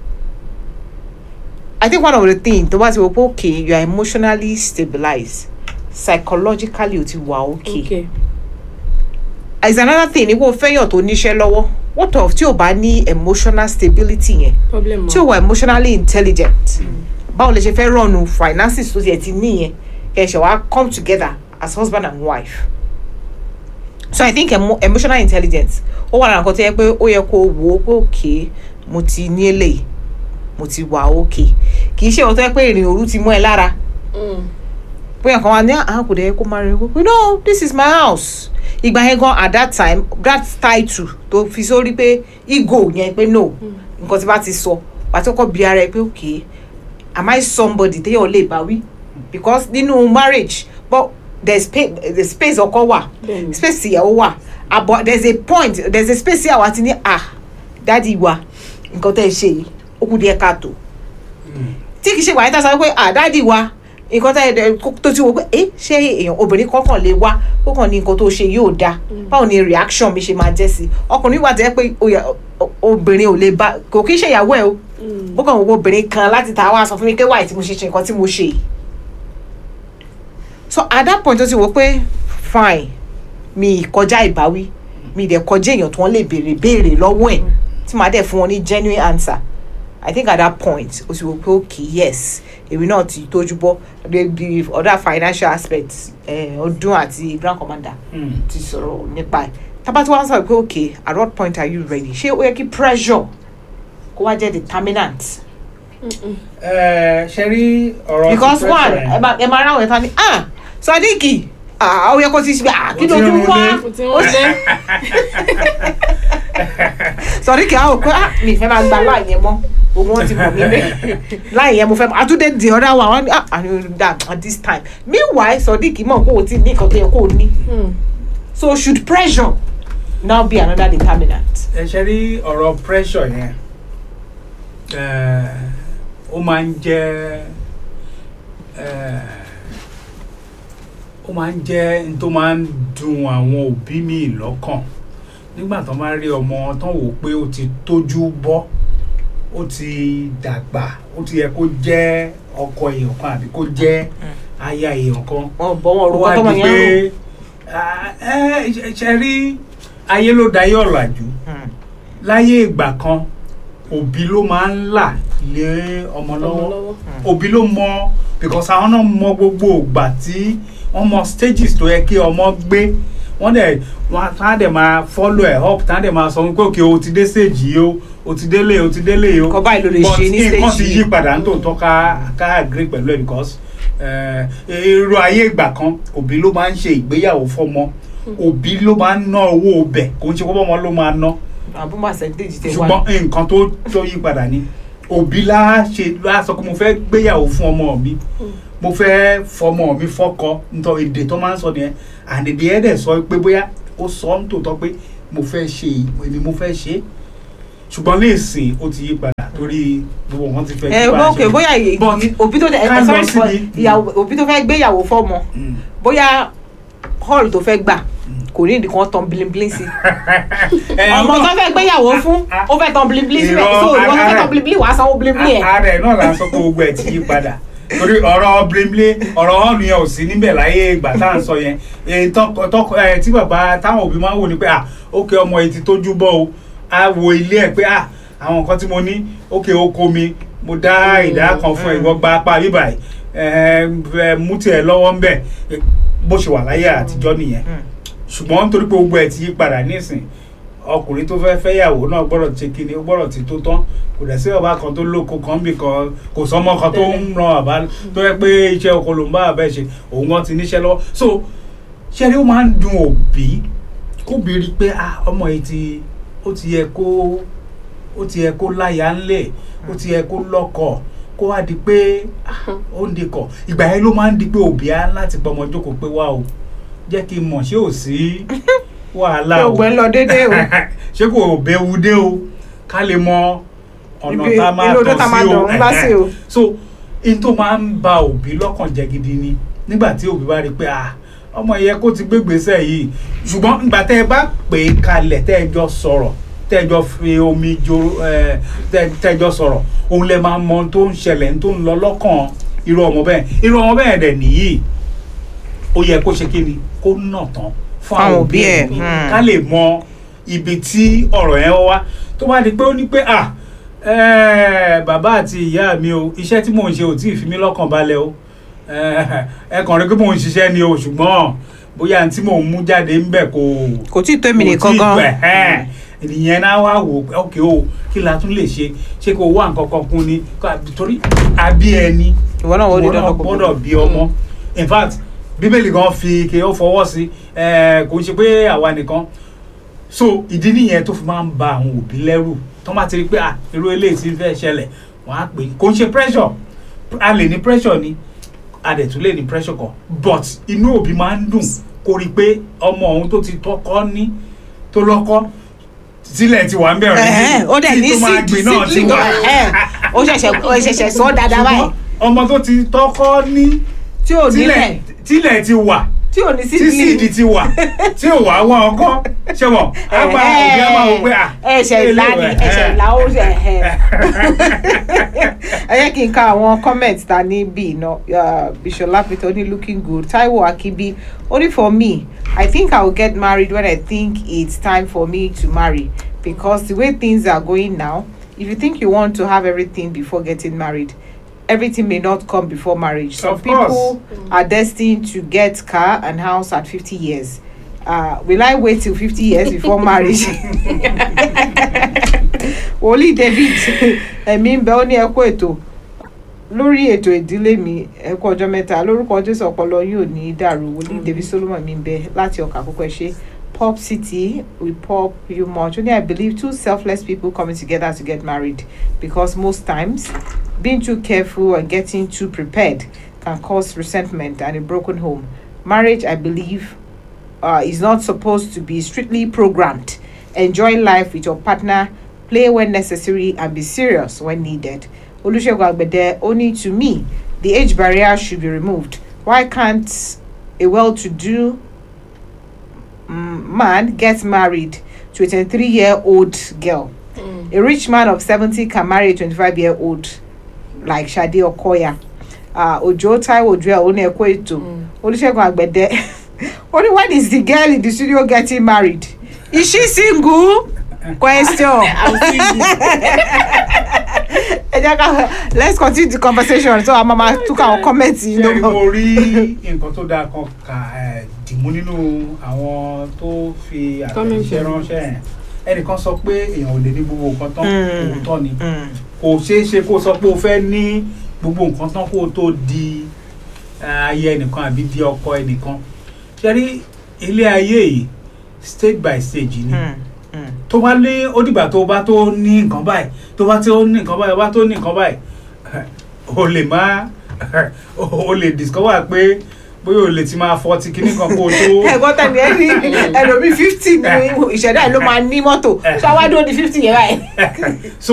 Speaker 1: I think one of the things tó bá ti wò pé okay you are emotionally stabilized psychologically o ti wà okay.
Speaker 3: okay.
Speaker 1: is another thing ni kò fẹ́yàn tó níṣẹ́ lọ́wọ́ what of tí o bá ní emotional stability yẹn
Speaker 3: problem
Speaker 1: tí o wà emotionally intelligent báwo lè ṣe fẹ́ rọ̀nù finances tó tiẹ̀ ti níyẹn kẹ́ ẹ ṣe wá come together as husband and wife so i think emo emotional intelligence ó wà lára nǹkan tó yẹ pé ó yẹ kó wò ó pé òkè mo ti ní eléyìí mo ti wà òkè kì í ṣe ọ̀tọ́ yẹ pé ìrìn òru ti mú ẹ lára
Speaker 3: Mm.
Speaker 1: bóyá kan wá ní àwọn kò dẹ̀ kó máa rí i pé no this is my house ìgbà yẹn gan at that time that title tó fi sórí pé ego yẹn pé no nǹkan tí bá ti sọ wà á ti kọ́kọ́ bi ara ẹ pé okay am I somebody téèyàn lè bá wí because nínú marriage but there space the space ọkọ wà
Speaker 3: Bẹ́ẹ̀ni.
Speaker 1: space ìyàwó wà ah but there is a point there is a space tí àwa ti ní ah dádì wa nǹkan tẹ́ ẹ ṣe yìí ó kù díẹ̀ káàtó tí kì í ṣe wàá tá a sọ pé ah dádì wa nǹkan tá ẹ tó ti wo pé ẹ ṣé èèyàn obìnrin kọkàn lè wá kọkàn ní nǹkan tó ṣe yóò dáa báwo ni reaction mi ṣe máa jẹ́ sí ọkùnrin wà tẹ́ pé ó yẹ- o- obìnrin ò lè bá kò kí ń ṣe ìyàwó ẹ o bó kàn wọ obìnrin kan láti ta wá sọ fún mi pé wáyé tí mo ṣe ṣe nǹkan tí mo ṣe yìí so at that point ó ti wò pé fine mi kọjá ìbáwí mi dẹ̀ kọjá èèyàn tí wọ́n lè béèrè béèrè lọ́wọ́ ẹ̀ tí màá dẹ̀ fún wọn ní genuine answer i think at that point o sì wò pé okay yes èmi náà ti tójú bọ́ the the other financial aspects eh, ọdún àti grand commander
Speaker 2: Mm.
Speaker 1: ti sọ̀rọ̀ nípa ẹ̀ tábà tí wọ́n sọ pé okay at what point are you ready ṣé ó yẹ kí pressure kó wá jẹ́ determinant
Speaker 2: Ẹ, ṣe rí ọ̀rọ̀
Speaker 1: because
Speaker 2: ti
Speaker 1: one
Speaker 2: pressure yẹn.
Speaker 1: ẹ máa ẹ máa ráwọn ẹ̀ta ni ah sadiki ah ó yẹ kó ti ṣe ah kí
Speaker 2: Ó
Speaker 1: ló
Speaker 2: ti
Speaker 1: tún
Speaker 2: rún
Speaker 1: wá
Speaker 2: dé.
Speaker 3: kò tí wọ́n lé
Speaker 1: sadiki ah ò pé ah mi fẹ́ máa gba láì yẹn mọ́ òun wọn ti mọ̀ mí bẹ́ẹ̀ láì yẹn mo fẹ́ àtúndé di ọ̀dà wa wọn ni ah àní that at this time meanwhile sadiki mọ̀ kó o ti ní nǹkan tó yẹ kó o ní
Speaker 3: Hmm.
Speaker 1: so should pressure now be another determinant.
Speaker 2: ẹ ṣe rí ọ̀rọ̀ pressure yẹn ẹ, ó máa ń jẹ́ ẹ, ó máa ń jẹ́ n tó máa ń dùn àwọn òbí mi lọ́kàn nígbà tó máa rí ọmọ tán wò pé ó ti tójú bọ́ ó ti dàgbà ó ti yẹ kó jẹ́ ọkọ èèyàn kan àbí kó jẹ́ aya èèyàn kan
Speaker 1: wọn bọ wọn
Speaker 2: ó
Speaker 1: orúkọ
Speaker 2: wá
Speaker 1: tọmọ
Speaker 2: di
Speaker 1: yẹn rò.
Speaker 2: pé ah, ẹ ṣe- ṣe rí ayé ló dayé ọ̀làjú
Speaker 1: Hmm.
Speaker 2: láyé ìgbà kan òbí ló máa ń là lé ọmọ
Speaker 3: ọmọ
Speaker 2: lọ́wọ́
Speaker 3: lọ́wọ́
Speaker 2: òbí ló mọ because àwọn náà mọ gbogbo ìgbà tí wọ́n mọ stages tó yẹ kí ọmọ gbé wọ́n dẹ̀ wọ́n á dẹ̀ máa follow ẹ̀ up tá á dẹ̀ máa sọ wípé òkè o ti dé stage yìí o o ti délé o ti délé yìí o
Speaker 1: nǹkan báyìí ló lè
Speaker 2: but
Speaker 1: ṣe ní
Speaker 2: nǹkan
Speaker 1: stage
Speaker 2: ti
Speaker 1: yìí.
Speaker 2: yí padà ń tòótọ́ ká ká agree pẹ̀lú ẹ̀ because eh, irú ayé ìgbà kan òbí ló máa ń ṣe ìgbéyàwó fọ́mọ òbí ló máa ń ná owó ọbẹ̀ kò ń ṣe pé ọmọ ló máa ná
Speaker 1: àbúrò percentage tẹ wá.
Speaker 2: ṣùgbọ́n nǹkan tó tó yí padà ni òbí lá ṣe lá sọ pé mo fẹ́ gbéyàwó fún ọmọ mi mo fẹ́ fọmọ mi fọ́kọ nítorí èdè tó máa ń sọ nìyẹn àdèdè ẹ̀ dẹ̀ sọ pé bóyá ó sọ ń tòótọ́ pé mo fẹ́ ṣe èmi mo fẹ́ ṣe ṣùgbọ́n léèsìn ó ti yí padà torí gbogbo nǹkan ti fẹ́
Speaker 1: ẹ
Speaker 2: yí padà
Speaker 1: bó ok bóyá iye-
Speaker 2: But
Speaker 1: òbí tó tẹ
Speaker 2: ká
Speaker 1: ẹ
Speaker 2: lọ
Speaker 1: sorry for
Speaker 2: síbi-
Speaker 1: ìyàwó òbí tó fẹ́ gbéyàwó fọ́mọ
Speaker 2: Mm.
Speaker 1: bóyá hall tó fẹ́ gbà kò ní ìdíkan tán blinblin sí
Speaker 2: Ẹ,
Speaker 1: ọmọ tó
Speaker 2: náà-
Speaker 1: fẹ́ gbéyàwó fún
Speaker 2: a-
Speaker 1: ó fẹ́ tán blinblin sí
Speaker 2: Irọ́,
Speaker 1: so ìwọ tó fẹ́
Speaker 2: ara-
Speaker 1: tán blinblin wàá sanwó blinblin ẹ̀.
Speaker 2: ààrẹ náà là ń sọ pé gbogbo ẹ̀ ti yí padà torí ọ̀rọ̀ brimley ọ̀rọ̀ hàn yẹn ò sí níbẹ̀ láyé ìgbà tá à ń sọ yẹn èyí tọkọ tọkọ ẹ tí bàbá táwọn òbí máa ń wò ni pé à ókè ọmọ yìí ti tójú bọ́ o á wo ilé ẹ̀ pé à àwọn nǹkan tí mo ní ókè oko mi mo dá ìdá kan fún ẹ ìwọ gba apá bíbà ẹ ẹ mú tiẹ̀ lọ́wọ́ ń bẹ̀ bó ṣe wà láyé àtijọ́ nìyẹn
Speaker 1: Mm.
Speaker 2: ṣùgbọ́n nítorí pé gbogbo ẹ̀ ti yí padà nísìn ọkùnrin tó fẹ́ fẹ́yàwó náà gbọ́dọ̀ ṣe kíni ó gbọ́dọ̀ ti tó tán kò dẹ̀ sí ọba kan tó lóko kan bì kan kò sọmọ kan tó ń ran àbá tó yẹ pé iṣẹ́ oko ló ń bá àbẹ́ ṣe òun kan ti níṣẹ́ lọ́wọ́ so ṣẹ́rí ó máa ń dun òbí kóbi rí i pé ah ọmọ yìí ti ó ti yẹ kó ó ti yẹ kó láyà ńlẹ̀ ó ti yẹ kó lọ́kọ kó wá di pé ah, ó ń dekọ̀ ìgbà yẹn ló máa ń di pé òbí á láti pọmọ jókòó pé wá o jẹ́ kí n mọ̀ ṣé ò sí wàhálà
Speaker 1: ṣé
Speaker 2: o
Speaker 1: ògbẹ́ ń lọ déédéé o
Speaker 2: ṣé kò béwu dé o ká lè mọ ọ̀nà
Speaker 1: Ibi-
Speaker 2: tá a máa
Speaker 1: inú odó
Speaker 2: tọ̀
Speaker 1: tá a máa
Speaker 2: sí o
Speaker 1: dọ̀ ń bá sí o.
Speaker 2: so in tó máa ń ba òbí lọ́kàn jẹ́ gidi ni nígbà tí òbí bá rí i pé ah ọmọ yẹ kó ti gbégbèsè yìí ṣùgbọ́n ìgbà tẹ́ ẹ bá pè é kalẹ̀ tẹ́ ẹ jọ sọ̀rọ̀ tẹ́ ẹ jọ fi omi jo ẹ tẹ́ tẹ́ ẹ jọ sọ̀rọ̀ òun lè máa mọ ohun tó ń ṣẹlẹ̀ ohun tó ń lọ lọ́kàn irú ọmọ bẹ́ẹ̀ irú ọmọ bẹ́ẹ̀ dẹ̀ nìyí ó yẹ kó ṣe kí ni kó nà tán fún àwọn
Speaker 1: Fáwọn
Speaker 2: òbí
Speaker 1: òbí
Speaker 2: ẹ̀
Speaker 1: ẹ̀, hmm.
Speaker 2: ká lè mọ ibi tí ọ̀rọ̀ yẹn wá tó bá di pé ó ní pé ah eh, bàbá àti ìyá mi o iṣẹ́ tí mò ń ṣe ò tí ì fi mí lọ́kàn balẹ̀ o Eh, ẹ kàn rí pé mò ń ṣiṣẹ́ ni o ṣùgbọ́n bóyá tí mò ń mú jáde ń bẹ̀ kò
Speaker 1: kò tí ì tó èmi
Speaker 2: kò
Speaker 1: nìkan
Speaker 2: tí ì
Speaker 1: gan.
Speaker 2: pẹ́, ẹ̀hẹ́n. ìyẹn náà wá wò ó ok o kí la tún lè ṣe ṣé kò wá nǹkan kan kún ni Ká- torí àbí ẹni
Speaker 1: ìwọ náà wọ́n di
Speaker 2: ìwọ náà
Speaker 1: dandan kò
Speaker 2: gbọ́dọ̀ bí ọmọ in fact bíbélì gan fi kí ó fọwọ́ sí ẹ kò ń ṣe pé àwa nìkan so ìdí nìyẹn tó fi máa ń ba àwọn òbí lẹ́rù tó máa ti rí pé ah irú eléyìí ti fẹ́ ṣẹlẹ̀ wọ́n á pè é kò ń ṣe pressure a lè ní pressure ni a dẹ̀ tún lè ní pressure kan but inú òbí máa ń dùn kó rí i pé ọmọ òun tó ti tọ́kọ́ ní tó lọ́kọ́ sílẹ̀ ti wà ń bẹ̀rẹ̀
Speaker 1: Ẹ̀hẹ́n, ó dẹ̀ ní
Speaker 2: tó máa gbìn náà ti
Speaker 1: sídìí
Speaker 2: wà
Speaker 1: ẹ̀hẹ́n, ó ṣẹ̀ṣẹ̀ ó ṣẹ̀ṣẹ̀ sọ ọ́ dáadáa báyìí
Speaker 2: ṣùgbọ́n ọmọ tó ti tọ́kọ́ ní
Speaker 1: tí ò nílẹ̀
Speaker 2: tílẹ̀ tílẹ̀ ti wà
Speaker 1: tí ò ní
Speaker 2: tí síìdì
Speaker 1: sídìí.
Speaker 2: ti wà tí ò wá wọn ọkọ ṣe mọ àgbà òbí àmà wò pé à
Speaker 1: ẹ̀ṣẹ̀ ìlà ni ẹ̀ṣẹ̀ ìlà ó ṣe ẹ̀hẹ́n. ẹ yẹ kí n ka àwọn comment ta ní bí iná Bishola Peter ní looking good Taiwo Akibi only for me I think I will get married when I think it's time for me to marry because the way things are going now if you think you want to have everything before getting married everything may not come before marriage some
Speaker 2: Of course.
Speaker 1: people are destined to get car and house at 50 years uh, will i wait till 50 years before marriage wòlíì david ẹ̀mí ń bẹ ó ní ẹ̀kọ́ ètò lórí ètò ìdílé mi ẹ̀kọ́ ọjọ́ mẹ́ta lórúkọ jésù ọpọlọ yóò ní í dàrú wòlíì david solomon mi ń bẹ láti ọkà àkókò ẹ̀ ṣe pop city we pop you much only i believe two selfless people coming together to get married because most times being too careful and getting too prepared can cause resentment and a broken home marriage i believe uh, is not supposed to be strictly programmed. Enjoy life with your partner, play when necessary, and be serious when needed. Olusegun Agbede, only to me, the age barrier should be removed. Why can't a well-to-do mm, man get married to a 23-year-old girl? A rich man of 70 can marry a 25-year-old like Shade Okoya. Uh, Ojo Taiwo Joel Oneko Eto. Olusegun Agbede. Only when is the girl in the studio getting married? Is she single? Question. Ẹ jẹ́ ká let's continue the conversation so àwọn máa tún ká àwọn comments yìí
Speaker 2: ṣé
Speaker 1: ló
Speaker 2: mo rí nǹkan tó dáa kan kà ẹ̀, dìmú nínú àwọn tó fi
Speaker 3: Comment
Speaker 2: àtẹ̀jíṣẹ́
Speaker 3: yẹn.
Speaker 2: ránṣẹ́ yẹn ẹnìkan sọ pé èèyàn ò lè ní gbogbo nǹkan tán
Speaker 1: Mm.
Speaker 2: òótọ́ ni
Speaker 1: Mm.
Speaker 2: kò ṣeé ṣe kó sọ pé o fẹ́ ní gbogbo nǹkan tán kó o tó di eh, ayé ẹnìkan àbí di ọkọ ẹnìkan ṣe rí ilé ayé yìí stage by stage ni
Speaker 1: Mm. Mm.
Speaker 2: tó bá ní ó dìgbà tó bá tó ní nǹkan báyìí tó bá tó ní nǹkan báyìí bá tó ní nǹkan báyìí o lè má o lè discover pé bóyá o lè ti máa fọ́ ti kíní kan kó o tó
Speaker 1: ẹ̀gbọ́n tẹ̀lé ẹ ní ẹlòmíì fifty ní ìṣẹ̀dá ẹ̀ ló máa ní mọ́tò ṣáwádó di fifty yẹn báyìí.
Speaker 2: so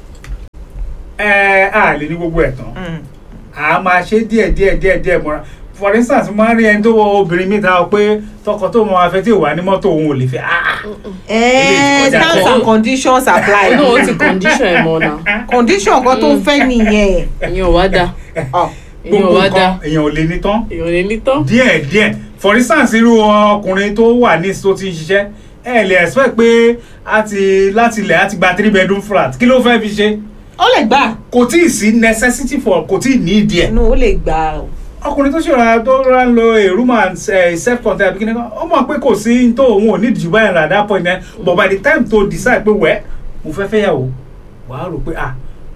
Speaker 2: ẹ á lè ní gbogbo ẹ̀ tán
Speaker 1: Mm.
Speaker 2: a máa ṣe díẹ̀ díẹ̀ díẹ̀ díẹ̀ mọ́ra for instance mo máa ń rí ẹni tó wọ obìnrin mi ta ọ pé tọkọ tó mọ afẹ́ tí ò wá ní mọ́tò òun ò lè fẹ́ ah
Speaker 1: Eh,
Speaker 2: kọjá
Speaker 1: terms
Speaker 2: kan.
Speaker 1: and conditions apply.
Speaker 3: inú ó ti condition ẹ̀ mọ́ náà
Speaker 1: condition kan tó fẹ́ nìyẹn.
Speaker 3: ìyẹn ò wá dáa
Speaker 1: Ọ,
Speaker 3: ìyẹn ò
Speaker 2: gbogbo
Speaker 3: wá dáa
Speaker 2: nǹkan èèyàn ò lè ní tán
Speaker 3: èèyàn lè ní tán.
Speaker 2: díẹ̀ díẹ̀ for instance irú ọkùnrin tó wà ní tó ti ń ṣiṣẹ́ ẹ lè expect pé a ti láti ilẹ̀ a ti gba three bedroom flat kí ló fẹ́ fi ṣe
Speaker 1: ó lè gbà
Speaker 2: kò tí ì sí necessity for kò tí ì ní ìdí ẹ̀
Speaker 1: inú ó lè gbà o.
Speaker 2: ọkùnrin tó ṣèrà tó rà ń lo a room and uh, self contained àbí kíni kan ó mọ̀ pé kò sí tó òun ò ní ìdíjú báyìí rà at that point then but by the time to decide pé wẹ́ mo fẹ́ fẹ́ yàwó wàá rò pé ah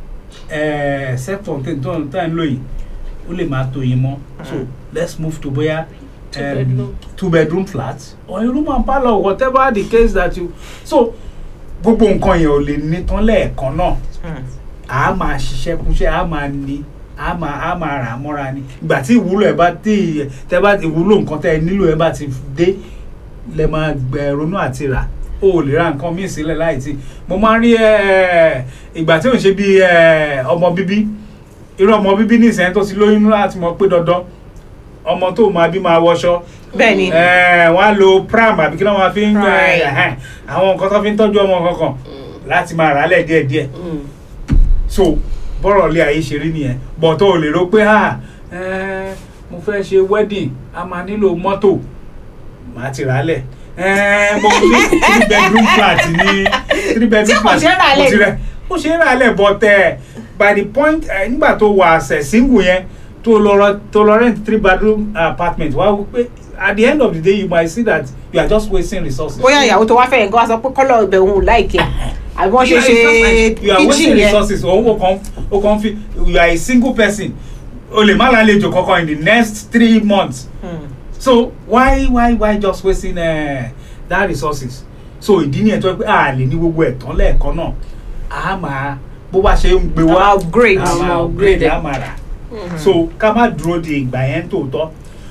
Speaker 2: eh, self contained tó ń tà ń lò yìí ó lè máa tó yín mọ́ so let's move to bóyá
Speaker 3: Two
Speaker 2: um,
Speaker 3: bedroom.
Speaker 2: two bedroom flat or a room and parlour whatever the case that you so gbogbo nǹkan yẹn ò lè ní tán lẹ́ẹ̀kan náà a máa ṣiṣẹ́ kúnṣẹ́ a máa ní a máa a máa rà á mọ́ra ni ìgbà tí ìwúlò ẹ̀ bá tí tẹ bá ìwúlò nǹkan tẹ ẹ nílò ẹ bá ti dé lẹ máa gbẹ ronú àti rà o ò lè ra nǹkan míì sílẹ̀ láì tí mo máa ń rí ẹ ìgbà tí ò ń ṣe bí ẹ ọmọ bíbí irú ọmọ bíbí nísìnyẹn tó ti lóyún láti mọ̀ pé dandan ọmọ tó máa bí máa wọṣọ
Speaker 1: bẹ́ẹ̀ ni
Speaker 2: ẹ wọ́n á lo pram àbí kí ló máa fi ń
Speaker 1: Right.
Speaker 2: ẹ àwọn nǹkan tó fi ń tọ́jú ọmọ kankan láti máa rà á lẹ̀ díẹ̀díẹ̀
Speaker 3: Mm.
Speaker 2: so bọ́rọ̀ ilé ayé ṣe rí nìyẹn bọ̀ tó o lè rò pé ah eh, mo fẹ́ ṣe wedding a máa nílò mọ́tò màá ti rà á lẹ̀ eh, mo ní three bedroom flat ní three bedroom
Speaker 1: Tí kò
Speaker 2: flat
Speaker 1: ṣeé rà á lẹ̀
Speaker 2: mo ti rẹ̀ ó ṣe é rà á lẹ̀ but eh, by the point eh, nígbà tó wà àṣẹ single yẹn tó lọ rọ- tó lọ rent three bedroom apartment wá wí pé at the end of the day you might see that you are just wasting resources.
Speaker 1: bóyá ìyàwó tó wá fẹ́ yẹn kó wá sọ pé kọ́lọ̀ ibẹ̀ òun ò láìkẹ́ àbí wọ́n ṣe
Speaker 2: Yeah,
Speaker 1: ṣe
Speaker 2: it's just like you are wasting
Speaker 1: kitchen yẹn.
Speaker 2: resources òun o kàn o kàn fi you are a single person o lè má lálejò kankan in the next three months
Speaker 1: Hmm.
Speaker 2: so why why why just wasting uh, that resources so ìdí nìyẹn tó yẹ pé a lè ní gbogbo ẹ̀ tán lẹ́ẹ̀kan náà a máa bó bá ṣe ń gbé
Speaker 1: A máa
Speaker 2: wá
Speaker 1: upgrade.
Speaker 2: a
Speaker 3: A máa
Speaker 2: máa
Speaker 3: upgrade
Speaker 2: upgrade
Speaker 3: ẹ̀.
Speaker 2: a máa rà so ká má dúró de ìgbà yẹn tòótọ́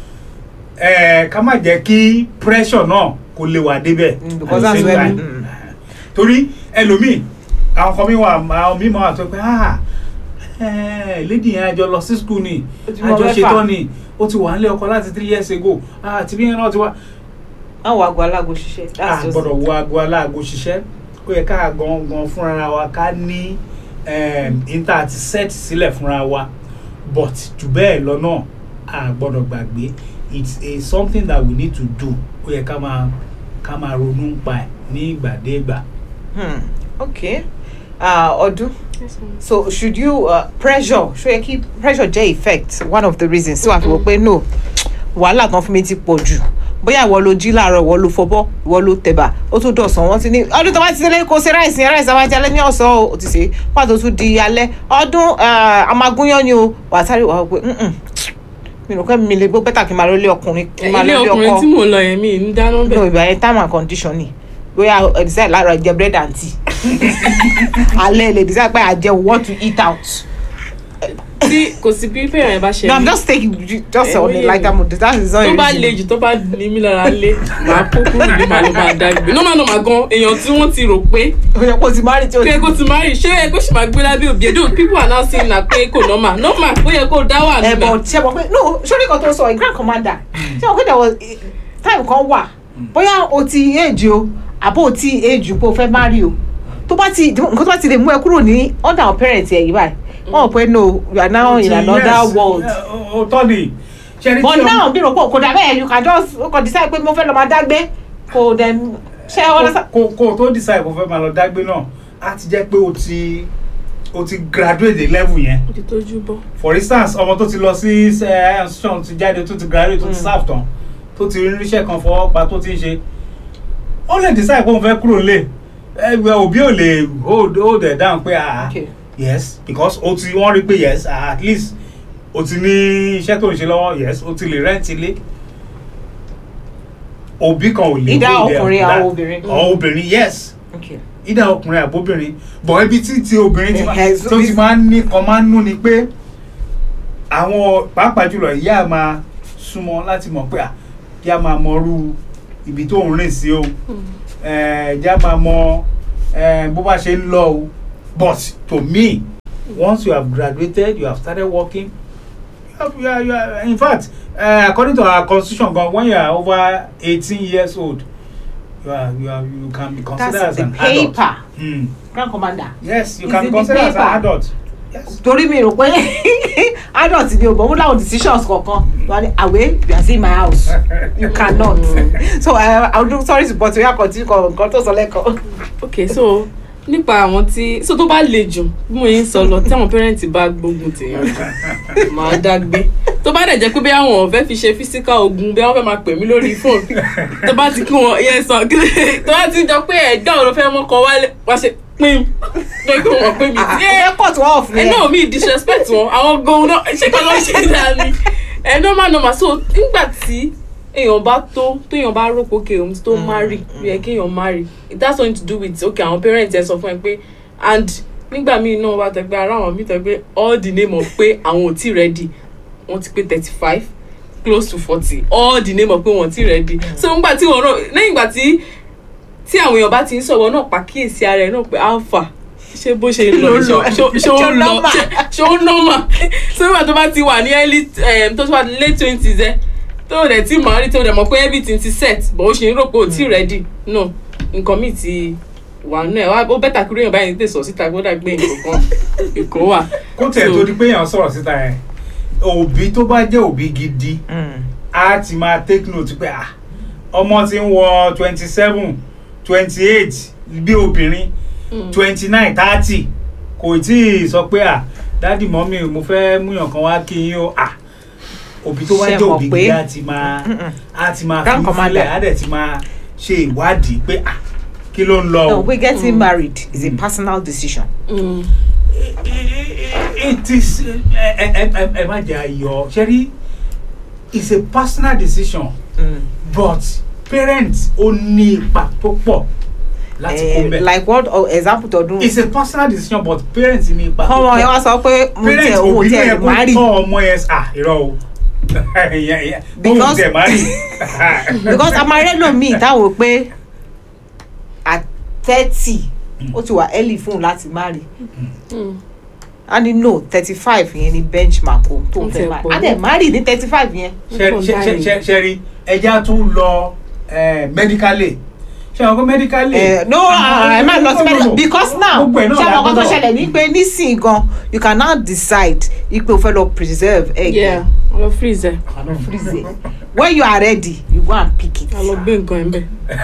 Speaker 2: ẹ ká má jẹ́ kí pressure náà kó lè wà débẹ̀
Speaker 1: Mm, because
Speaker 2: at the
Speaker 1: that's
Speaker 2: same
Speaker 1: where
Speaker 2: time.
Speaker 1: we- mm.
Speaker 2: torí ẹlòmíì àwọn kan mi wà àwọn mi máa wà tó pé ah eh, lady yẹn àjọ lọ sí school ni
Speaker 1: Ó ti mọ
Speaker 2: àjọ
Speaker 1: mẹ́fà.
Speaker 2: ṣetán ni ó ti wà nílé ọkọ láti three years ago ah tìbí yẹn náà ti wá
Speaker 1: àwọn àgọ́ alágo ṣiṣẹ́
Speaker 2: a
Speaker 1: that's just
Speaker 2: gbọ́dọ̀ wo aago aláago ṣiṣẹ́ ó yẹ ká gangan fúnra wa ká ní níta àti set sílẹ̀ fúnra wa but jù bẹ́ẹ̀ lọ náà a gbọ́dọ̀ gbàgbé it's a something that we need to do ó yẹ ká máa ká máa ronú pa ẹ̀ ní ìgbàdégbà.
Speaker 1: Hmm. okay ah, ọdún so should you uh, pressure ṣó yẹ kí pressure jẹ́ effect one of the reasons tí wàá fi wò pé no wàhálà kan fún mi ti pọ̀ jù bóyá ìwọ ló jí láàárọ̀ ìwọ ló fọbọ́ ìwọ ló tẹ̀bà ó tún dọ̀sán wọ́n ti ní ọdún tó bá ti délé kó ṣe ráìsì yẹn ráìsì àwájá alẹ́ ní ọ̀sán o ò ti ṣe pàtó tún di alẹ́ ọdún amagúnyán ni o wàá sáré wàá pé "Mm-mm, mi rò pé mi lè gbọ́ bẹ́tà kí n máa lọ lé ọkùnrin kí n máa
Speaker 3: ilé
Speaker 1: lọ lé
Speaker 3: ọkùnrin tí
Speaker 1: ọkọ
Speaker 3: mò ń lọ yẹn mi ń dáná
Speaker 1: no
Speaker 3: bẹ́ẹ̀
Speaker 1: ìgbà yẹn time and condition ni bóyá ẹ decide lára jẹ bread and tea alẹ́ lè decide pé àjẹ want to eat out.
Speaker 3: tí kò sí bí bẹ́ẹ̀ yẹn bá ṣe
Speaker 1: no i'm
Speaker 3: rí.
Speaker 1: just taking you just on a
Speaker 3: Ẹ̀wọ̀n
Speaker 1: lighter mood that is not
Speaker 3: tó
Speaker 1: a
Speaker 3: bá
Speaker 1: reason.
Speaker 3: le jù tó bá ní mí lára lé màá kó kúrò ní màá ló máa dágbé nọ́mà nọ́mà gan èèyàn tí wọ́n ti rò pé
Speaker 1: ó yẹ kó ti marry tí o
Speaker 3: pé kó ti máa rí ṣé ẹ kó sì máa gbé lábẹ́ òbí ẹ̀dùn people are now saying na pé kò nọ́mà nọ́mà ó yẹ kó dá wà
Speaker 1: ẹ
Speaker 3: nígbà
Speaker 1: bọ ṣe mọ pé no sórí kan tó sọ ẹ grand commander ṣe mọ pé there was eh, time kan wà bóyá o ti age o àbó o ti age pé o fẹ́ marry o tó bá ti nǹkan tó bá ti lè mú ẹ kúrò ní under our parents ẹ̀ yìí báyìí wọn ò pé no you are now in another world
Speaker 2: o tọ́ ni ṣe ni
Speaker 1: but
Speaker 2: tí
Speaker 1: now bí rò pé kò dà bẹ́ẹ̀ you can just o kàn decide pé mo fẹ́ lọ máa dágbé kò dẹ̀ ṣe ọ lọ́sà.
Speaker 2: kò kò tó decide kò fẹ́ máa lọ dágbé náà á ti jẹ́ pé o ti o ti graduate the level yẹn
Speaker 3: ó ti tójú bọ́.
Speaker 2: for instance ọmọ tó ti lọ sí higher institution ti jáde tó ti graduate tó ti serve tán tó ti rí iṣẹ́ kan fọwọ́ pa tó ti ń ṣe ó lè decide pé òun fẹ́ kúrò nílé ẹgbẹ́ òbí ò lè hold hold ẹ̀ down pé ah
Speaker 1: Okay.
Speaker 2: yes because o ti wọ́n rí pé yes ah, at least o ti ní iṣẹ́ tó ń ṣe lọ́wọ́ yes o ti lè rent ilé òbí kan ò lè
Speaker 1: Either
Speaker 2: hold ẹ̀
Speaker 1: ọkùnrin
Speaker 2: down.
Speaker 1: or obìnrin.
Speaker 2: or obìnrin yes
Speaker 1: Okay.
Speaker 2: ìdá ọkùnrin àbóbìnrin bọ̀ ibi tí ti obìnrin ti máa
Speaker 1: Eh, so
Speaker 2: tó ti
Speaker 1: this-
Speaker 2: máa ń ní kan máa ń nú ni pé àwọn pàápàá jùlọ ìyá máa súnmọ́ láti mọ̀ pé à kí a máa mọrú ibi tó ń rìn sí o eh, kí a máa mọ eh, bó bá ṣe ń lọ o but to me once you have graduated you have started working you have, you are, you are, in fact uh, according to our constitution gan when you are over eighteen years old you are you are you can be considered
Speaker 1: that's
Speaker 2: as
Speaker 1: the
Speaker 2: an adult.
Speaker 1: paper
Speaker 2: Mm.
Speaker 1: grand commander.
Speaker 2: yes you
Speaker 1: Is
Speaker 2: can
Speaker 1: it
Speaker 2: be
Speaker 1: the
Speaker 2: considered as an
Speaker 1: paper?
Speaker 2: adult. yes.
Speaker 1: torí mi rò pé adult ni o bọ̀ mo láwọn decisions kọ̀ọ̀kan wà ní àwẹ̀ you are seeing my house you cannot so uh, i do sorry to but oya continue kọ nǹkan tó sọ lẹ́kọ̀ọ́.
Speaker 3: ok so nípa àwọn tí so tó bá le jù bí mo yín sọ lọ tí àwọn pẹ́rẹ́ǹtì bá gbógun tèèyàn jù máa dágbé tó bá dẹ̀ jẹ́ pé bí àwọn fẹ́ fi ṣe physical ogun bí wọ́n fẹ́ máa pè mí lórí fóònù tó bá ti kí wọn yẹn sàn kí tó bá ti jọ pé ẹ̀gbọ́n òun ló fẹ́ mọ́kọ wálé wá ṣe pín pé kí wọ́n pè mí sí ẹ̀
Speaker 1: airport wọ́n off
Speaker 3: ẹ
Speaker 1: ni
Speaker 3: náà mi disrespect wọn àwọn gan náà ṣé kí ló ṣe dáa ni ẹ normal normal so nígbà tí èèyàn bá tó téèyàn bá rò pé okay òun ti tó marry ó yẹ kéèyàn marry it has something to do with okay àwọn parents ẹ sọ fún ẹ pé and nígbà míì náà wà tẹgbẹ ara àwọn míì tẹgbẹ all the name of pé àwọn ò tí ready wọ́n ti pé thirty five close to forty all the name of pé wọ́n ti ready so nígbà tí wọ́n náà lẹ́yìn ìgbà tí tí àwọn èèyàn bá ti ń sọ̀rọ̀ náà pàkíyèsí ara ẹ̀ náà pé alpha ṣé bó ṣe lọ
Speaker 1: Ló lọ.
Speaker 3: ṣé ó- ṣé ó
Speaker 1: Ṣó
Speaker 3: ń lọ
Speaker 1: normal?
Speaker 3: ṣé- ṣé ó normal so nígbà tó bá ti wà ní early um, tó ti wà ní late twenties ẹ tó o dẹ̀ tí màá rí tó o dẹ̀ mọ̀ pé everything ti set but ó ṣe ń rò pé o ti ready no nǹkan míì ti wà nù ẹ̀ wá ó bẹ́tà kúrò yẹn báyìí tẹ̀sọ̀ síta gbọ́dọ̀ gbé nǹkan kan èkó wà.
Speaker 2: kó tẹ̀
Speaker 3: So-
Speaker 2: tó di pé èèyàn sọ̀rọ̀ síta yẹn òbí tó bá jẹ́ òbí gidi á ti máa take note pé ah ọmọ ti ń wọ twenty seven twenty eight bí obìnrin twenty nine thirty kò tí ì sọ pé ah dádì mọ́mí mo fẹ́ múyàn kan wá kí yín o ah òbí tó wá
Speaker 1: Ṣé
Speaker 2: jẹ́
Speaker 1: mọ̀
Speaker 2: òbí
Speaker 1: pé-
Speaker 2: gidi á ti máa á ti máa fi
Speaker 1: Grand Commander.
Speaker 2: sílẹ̀ á dẹ̀ ti máa ṣe ìwádìí pé ah kí ló ń lọ
Speaker 1: no
Speaker 2: o.
Speaker 1: we getting married is a personal decision.
Speaker 3: Mm.
Speaker 2: it is ẹ ẹ ẹ ẹ má jẹ ayọ ṣẹ́rí it's a personal decision
Speaker 1: Mm.
Speaker 2: but parents ó ní ipa tó pọ̀ láti kó
Speaker 1: Eh,
Speaker 2: mẹ́.
Speaker 1: like what oh, example tọdún.
Speaker 2: it's a personal decision but parents ní ipa tó
Speaker 1: ọmọ yẹn
Speaker 2: pọ̀
Speaker 1: wá sọ pé mo
Speaker 2: parents
Speaker 1: tẹ owó
Speaker 2: òbí ló
Speaker 1: tẹ
Speaker 2: yẹ kó
Speaker 1: marry
Speaker 2: kọ́ ọmọ yẹn ah irọ́ o Ìyẹn- ìyẹn, bóun
Speaker 1: Because-
Speaker 2: tẹ marry
Speaker 1: because amarelo mi táwọn pé at thirty ó ti wà early fún un láti marry
Speaker 3: Mm.
Speaker 1: a ní no thirty five yẹn ni benchmark o tó
Speaker 3: Ó
Speaker 1: ń
Speaker 3: ti
Speaker 1: fẹ́
Speaker 3: ẹ̀
Speaker 1: marry
Speaker 3: pọ̀
Speaker 1: a dẹ̀ marry ní thirty five yẹn.
Speaker 2: Ṣẹ- ṣẹ- ṣẹ- ṣẹ- ṣẹ́rí ẹja tún lọ eh, medically ṣe àwọn kó medically.
Speaker 1: Eh, no ẹ má lọ sí medical because now
Speaker 2: Gbogbo ẹ̀ náà
Speaker 1: ṣé àwọn kan tó
Speaker 2: lágbọ́dọ̀.
Speaker 1: ṣẹlẹ̀ ní pé nísìnyí gan you can now decide ipe o fẹ́ lọ preserve egg
Speaker 3: Yeah. a lọ freeze ẹ
Speaker 1: wà lọ freeze it when you are ready you go and pick it.
Speaker 3: a lọ gbé nǹkan ẹ ń bẹ.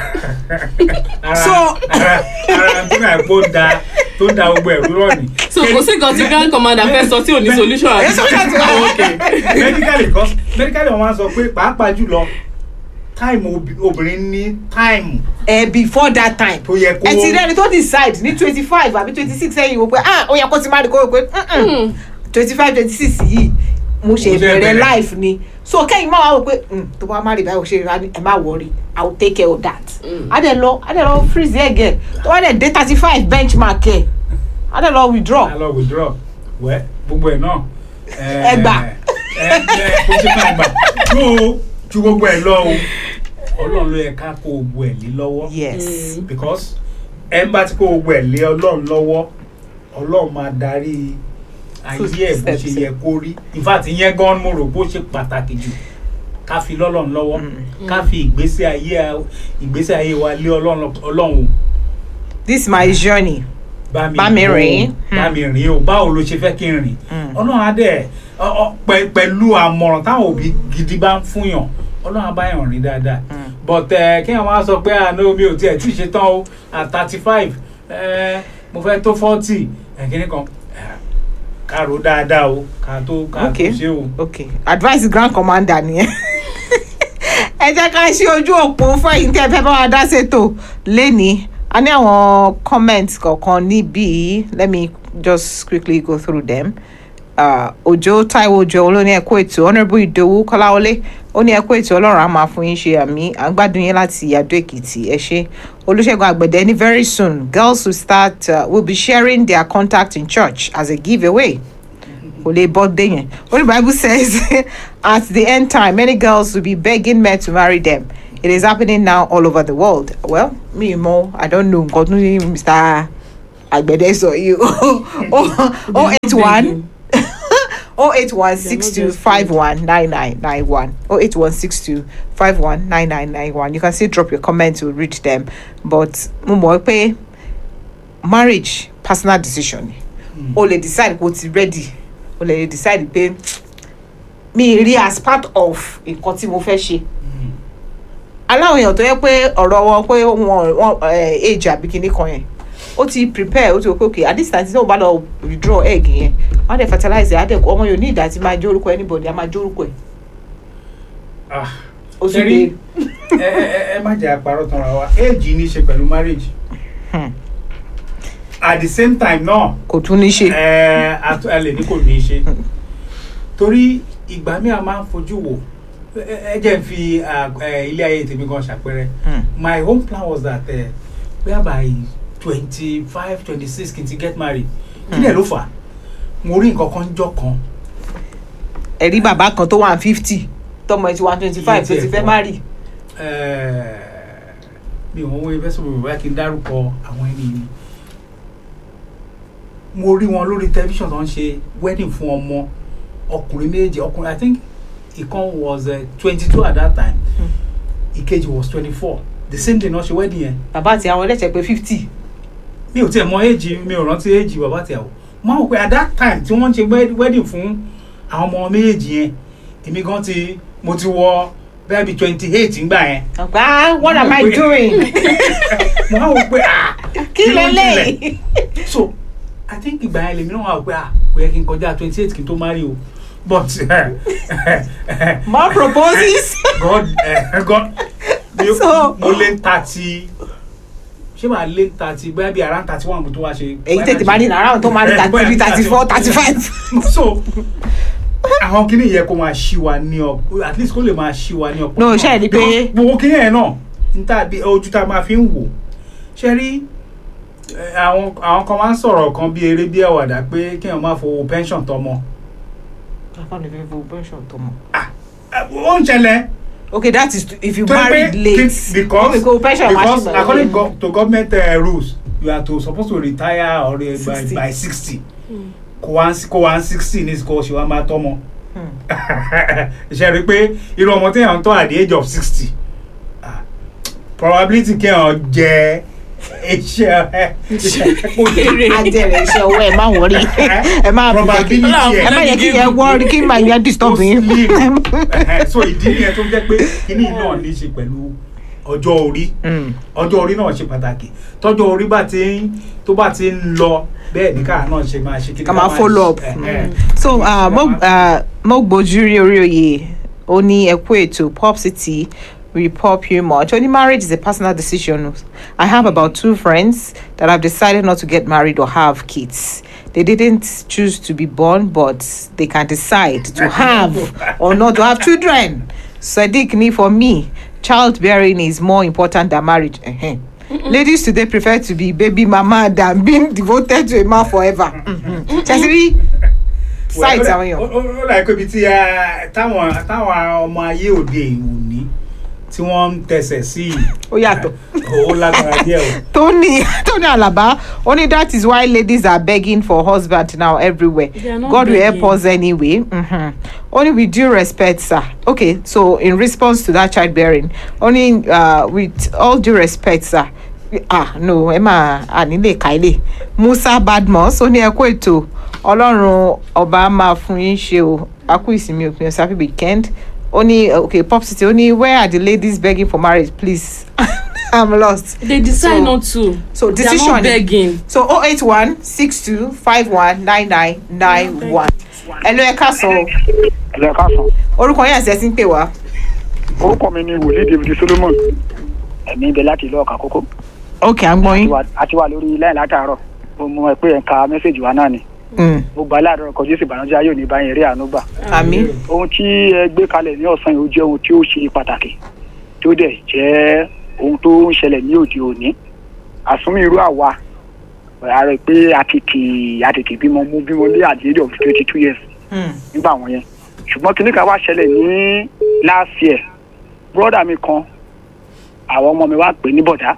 Speaker 2: ara
Speaker 1: So-
Speaker 2: ara ara tí náà kó da tó da gbogbo ẹ̀rú rọ̀ ni.
Speaker 3: so kò sí nǹkan tí grand commander fẹ́ sọ tí ò ní solution àbí.
Speaker 1: Èyí solution ti wà.
Speaker 3: Oh, okay.
Speaker 2: medically cause medically wọn máa ń sọ pé pàápàá jùlọ time obi- obìnrin ní time
Speaker 1: ẹ before that time
Speaker 2: tó yẹ kó
Speaker 1: ẹ ti rẹ́ni tó decide ní twenty five àbí twenty six ẹ̀yìn wò pé ah ó yẹ kó ti má rí kó wò pé twenty five twenty six yìí mo ṣe
Speaker 2: Mo ṣe
Speaker 1: bẹ̀rẹ̀
Speaker 2: bẹ̀rẹ̀.
Speaker 1: life ni so kẹ́yìn máa wá wò pé "Hmm, tó bá má rí báyìí ó ṣe rí ẹ má worry i will take care of that adẹ lọ adẹ lọ freeze ẹ gẹ tó bá dẹ dé thirty five benchmark ẹ adẹ lọ withdraw
Speaker 2: a lọ withdraw wẹ gbogbo ẹ náà.
Speaker 1: Ẹ gbà.
Speaker 2: ẹ ẹ kò sí fún ẹgbà tó ju gbogbo ẹ lọ o ọlọ́run ló yẹ ká kó gbogbo ẹ lé lọ́wọ́
Speaker 1: yes
Speaker 2: because ẹ ń bá ti kó gbogbo ẹ lé ọlọ́run lọ́wọ́ ọlọ́run máa darí ayé ẹ̀ bó ṣe yẹ kó rí in fact ìyẹn gan mo rò bó ṣe pàtàkì jù ká fi lọ́lọ́run lọ́wọ́ ká fi ìgbésí ayé ìgbésí ayé wa lé ọlọ́run ọlọ́run
Speaker 1: this my journey
Speaker 2: bá mi
Speaker 1: Bá mi
Speaker 2: rìn
Speaker 1: rìn.
Speaker 2: o, bá mi rìn o báwo ló ṣe fẹ́ kí n rìn ọlọ́run á dẹ̀ ọ- ọ- pẹ- pẹ̀lú àmọ̀ràn táwọn òbí gidi bá ń fúnyàn ọlọ́run á bá yàn rìn dáadáa but ẹ kí wọ́n máa sọ pé àná mi ò tiẹ̀ tí ì ṣe tán o at thirty five mo fẹ́ tó forty kíní kan eh, ká ro dáadáa o ká tó ká tó
Speaker 1: Okay.
Speaker 2: ṣe o.
Speaker 1: okay advice grand commander nìyẹn ẹ jẹ́ ká ṣe ojú òpó fún ẹ̀yin tí ẹ fẹ́ bá wa dá ṣètò lẹ́ni a ní àwọn comments kọ̀ọ̀kan níbí let me just quickly go through them uh, òjò taiwo òjò ló ní ẹ̀kọ́ ètò honourable ìdòwú kọ́láwọlé ó ní ẹ̀kọ́ ètò ọlọ́run á máa fún yín ṣe àmì à ń gbádùn yín láti àdó èkìtì ẹ ṣe olùṣègùn àgbẹ̀dẹ ní very soon girls will start uh, will be sharing their contact in church as a giveaway kò lè bọ́ dé yẹn only bible says at the end time many girls will be begging men to marry them it is happening now all over the world well me mo i don't know nǹkan tó ní mr agbede sọ yìí o eight one o eight one six two five one nine nine nine one o eight one six two five one nine nine nine one you can still drop your comments we'll read them but mo mọ̀ pé marriage personal decision ni o lè decide kó o ti ready o lè decide pé mi rí as part of nǹkan tí mo fẹ́ ṣe aláwọn èèyàn tó yẹ pé ọ̀rọ̀ wọn pé wọn wọn eh, age àbí kinní kan yẹn ó ti prepare ó ti wò pé okay at this time tí wọ́n bá lọ withdraw egg yẹn wọ́n á dẹ̀ fertilize ẹ̀ á dẹ̀ ọmọ yóò ní ìdá tí máa jó orúkọ anybody á máa jó orúkọ ẹ̀
Speaker 2: Ah,
Speaker 1: ó tún
Speaker 2: Ṣẹ́rí,
Speaker 1: lè
Speaker 2: ẹ ẹ ẹ- ẹ má jẹ́ àparọ́ tanra wa éèjì ní í ṣe pẹ̀lú marriage
Speaker 1: Hmm.
Speaker 2: at the same time náà
Speaker 1: kò tún ní ṣe.
Speaker 2: ẹ atu- ẹ lè ní kò ní í ṣe torí ìgbà mi a máa ń fojú wò ẹ ẹ jẹ́ n fi à, ẹ, ilé ayé tèmi gan ṣàpẹẹrẹ
Speaker 1: Hmm.
Speaker 2: my own plan was that uh, whereby twenty five twenty six kí n ti get married kí lè ló fà á mo rí nǹkan kan jọ kan
Speaker 1: ẹ̀rí bàbá kan tó wà fifty tọmọ ẹ̀ ti wà twenty five tó
Speaker 2: Iye
Speaker 1: ti
Speaker 2: tí ẹ̀
Speaker 1: fẹ́
Speaker 2: pọ̀.
Speaker 1: má rì.
Speaker 2: Eh, mi ò wọ́n fẹ́ sọ̀rọ̀ bóyá kí n dárúkọ àwọn ẹni mi mo rí wọn lórí tẹlifíṣàn tó ń ṣe wedding fún ọmọ ọkùnrin méje ọkùnrin i think ìkan was twenty two at that time ìkejì was twenty four the same day náà ṣe wedding yẹn
Speaker 1: bàbá àti àwọn ẹlẹ́sẹ̀ pé fifty.
Speaker 2: mi ò tiẹ̀ mọ éèjì mi ò rántí éèjì bàbá àtìyàwó mo á wò pé at that time tí wọ́n ń ṣe wed- wedding fún àwọn ọmọ méjèèjì yẹn èmi gan ti mo ti wọ bẹ́ẹ̀ bí twenty eight ńgbà yẹn
Speaker 1: ọ̀pá ah what am I
Speaker 2: Mo pé-
Speaker 1: doing?
Speaker 2: mo á wò pé ah
Speaker 1: kí
Speaker 2: ló ń
Speaker 1: lélẹ̀?
Speaker 2: so i think ìgbà yẹn lèmi náà wà pé ah kò yẹ kí n kọjá twenty eight kí n tó marry o but
Speaker 1: more proposes.
Speaker 2: god eh, god mi
Speaker 1: So-
Speaker 2: mo lé thirty ṣé màá lé thirty bóyá bí around thirty one mo tó wá ṣe.
Speaker 1: èyí tètè máa ní nàrà tó máa ní thirty three thirty four thirty five.
Speaker 2: so àwọn kìnìún yẹ kó máa ṣí wa ní ọ at least kó lè máa ṣí wa ní ọpọ.
Speaker 1: No, ṣe é rí pé-
Speaker 2: Because gbogbo kìnìún yẹn náà n ta bí ojú tá a máa fi ń wò ṣe rí eh, àwọn àwọn kan máa ń sọ̀rọ̀ kan bí eré bí àwàdà pé kéèyàn máa fowó pension tọmọ Ah, eh, ó ń ṣẹlẹ̀
Speaker 1: okay that is if you
Speaker 2: tó yẹ pé
Speaker 1: married late.
Speaker 2: kí- because
Speaker 1: Okay, go pension
Speaker 2: because
Speaker 1: machine.
Speaker 2: according go, to government uh, rules you are to supposed to retire or uh, by
Speaker 1: 60.
Speaker 2: by sixty kó wá kó wá sixty ní kó ṣe wá máa tọ́mọ
Speaker 1: Hmm.
Speaker 2: ṣe rí i pé irú ọmọ téèyàn ń tọ́ at the age of sixty probability kéèyàn jẹ iṣẹ́ ẹ kò ní
Speaker 3: Èrè.
Speaker 1: ajẹrẹ iṣẹ́ owó ẹ má wọrí ẹ má
Speaker 2: probability
Speaker 1: ẹ má yẹ kí yẹn wọrí kí màá yẹn disturb yín.
Speaker 2: Ẹhẹ́, so ìdí nìyẹn tó jẹ́ pé kíní náà ní í ṣe pẹ̀lú ọjọ́ orí
Speaker 1: Mm.
Speaker 2: ọjọ́ orí náà ṣe pàtàkì tọ́jọ́ orí bá ti ń tó bá ti ń lọ bẹ́ẹ̀ ní káà náà ṣe máa ṣe kí ni
Speaker 1: ká máa follow up.
Speaker 2: Ẹhẹ́.
Speaker 1: so uh, mo uh, mo gbójú rí orí oyè ó ní ẹkú ètò pop city we pop you much only marriage is a personal decision i have about two friends that have decided not to get married or have kids they didn't choose to be born but they can decide to have or not to have children sadiq ni for me childbearing is more important than marriage uh-huh. ladies today prefer to be baby mama than being devoted to a man forever chesiri site àwọn èèyàn.
Speaker 2: ó ó dà pé ibi tí a- táwọn táwọn ọmọ ayé òde òní tí wọ́n ń tẹsẹ̀ sí yìí
Speaker 1: ó yàtọ̀.
Speaker 2: ó lágbára díẹ̀ o.
Speaker 1: Tony Tony Alaba only that is why ladies are begging for husband now everywhere.
Speaker 3: They are not
Speaker 1: God will help
Speaker 3: begging.
Speaker 1: us anyway. Mm-hmm. Only with due respect, sir. Okay, so in response to that childbearing, only uh, with all due respect, sir. Ah no, Emma Anile Kaile. Musa Badmus ó ní ẹ kú ètò Ọlọ́run ọba máa fún yín ṣe o. A kú ìsinmi òpin ọ̀sẹ̀ happy weekend. Ó ní okay pop city ó ní where are the ladies begging for marriage please? I'm lost.
Speaker 3: they decide
Speaker 1: So-
Speaker 3: not to
Speaker 1: so
Speaker 3: they are
Speaker 1: decision
Speaker 3: not begging
Speaker 1: so 081 62 51 99 91. Hello ẹ káàsán o.
Speaker 4: ẹ̀lẹ́ káàsán
Speaker 1: Orúkọ yẹn àti ẹ̀sìn pè wá.
Speaker 4: orúkọ mi ni wòlíì david solomon ẹ̀mí ibẹ̀ láti ìlú ọ̀kà kókó
Speaker 1: Ok, à ń gbọ́ yín.
Speaker 4: a ti wà lórí láì látàárọ̀ mo mọ ẹ pé ẹ̀ ń ka mẹ́sẹ̀gì wa náà ni
Speaker 1: Mm,
Speaker 4: mo gbà láàárọ̀ kọjú sí ìbànújẹ́ ayé òní báyìí rí àánú gbà
Speaker 1: Àmín.
Speaker 4: ohun tí ẹ gbé kalẹ̀ ní ọ̀sán yìí ó jẹ́ ohun tí ó ṣe pàtàkì tó dẹ̀ jẹ́ ohun tó ń ṣẹlẹ̀ ní òde òní àsúnmí irú àwa a rẹ̀ pé a tètè a tètè bímọ mú bímọ ní àdéhùn of twenty two years
Speaker 1: Mm,
Speaker 4: nígbà wọn yẹn ṣùgbọ́n kíní kan wá ṣẹlẹ̀ ní last year brọ́dà mi kan àwọn ọmọ mi wá pè ní bọ̀dá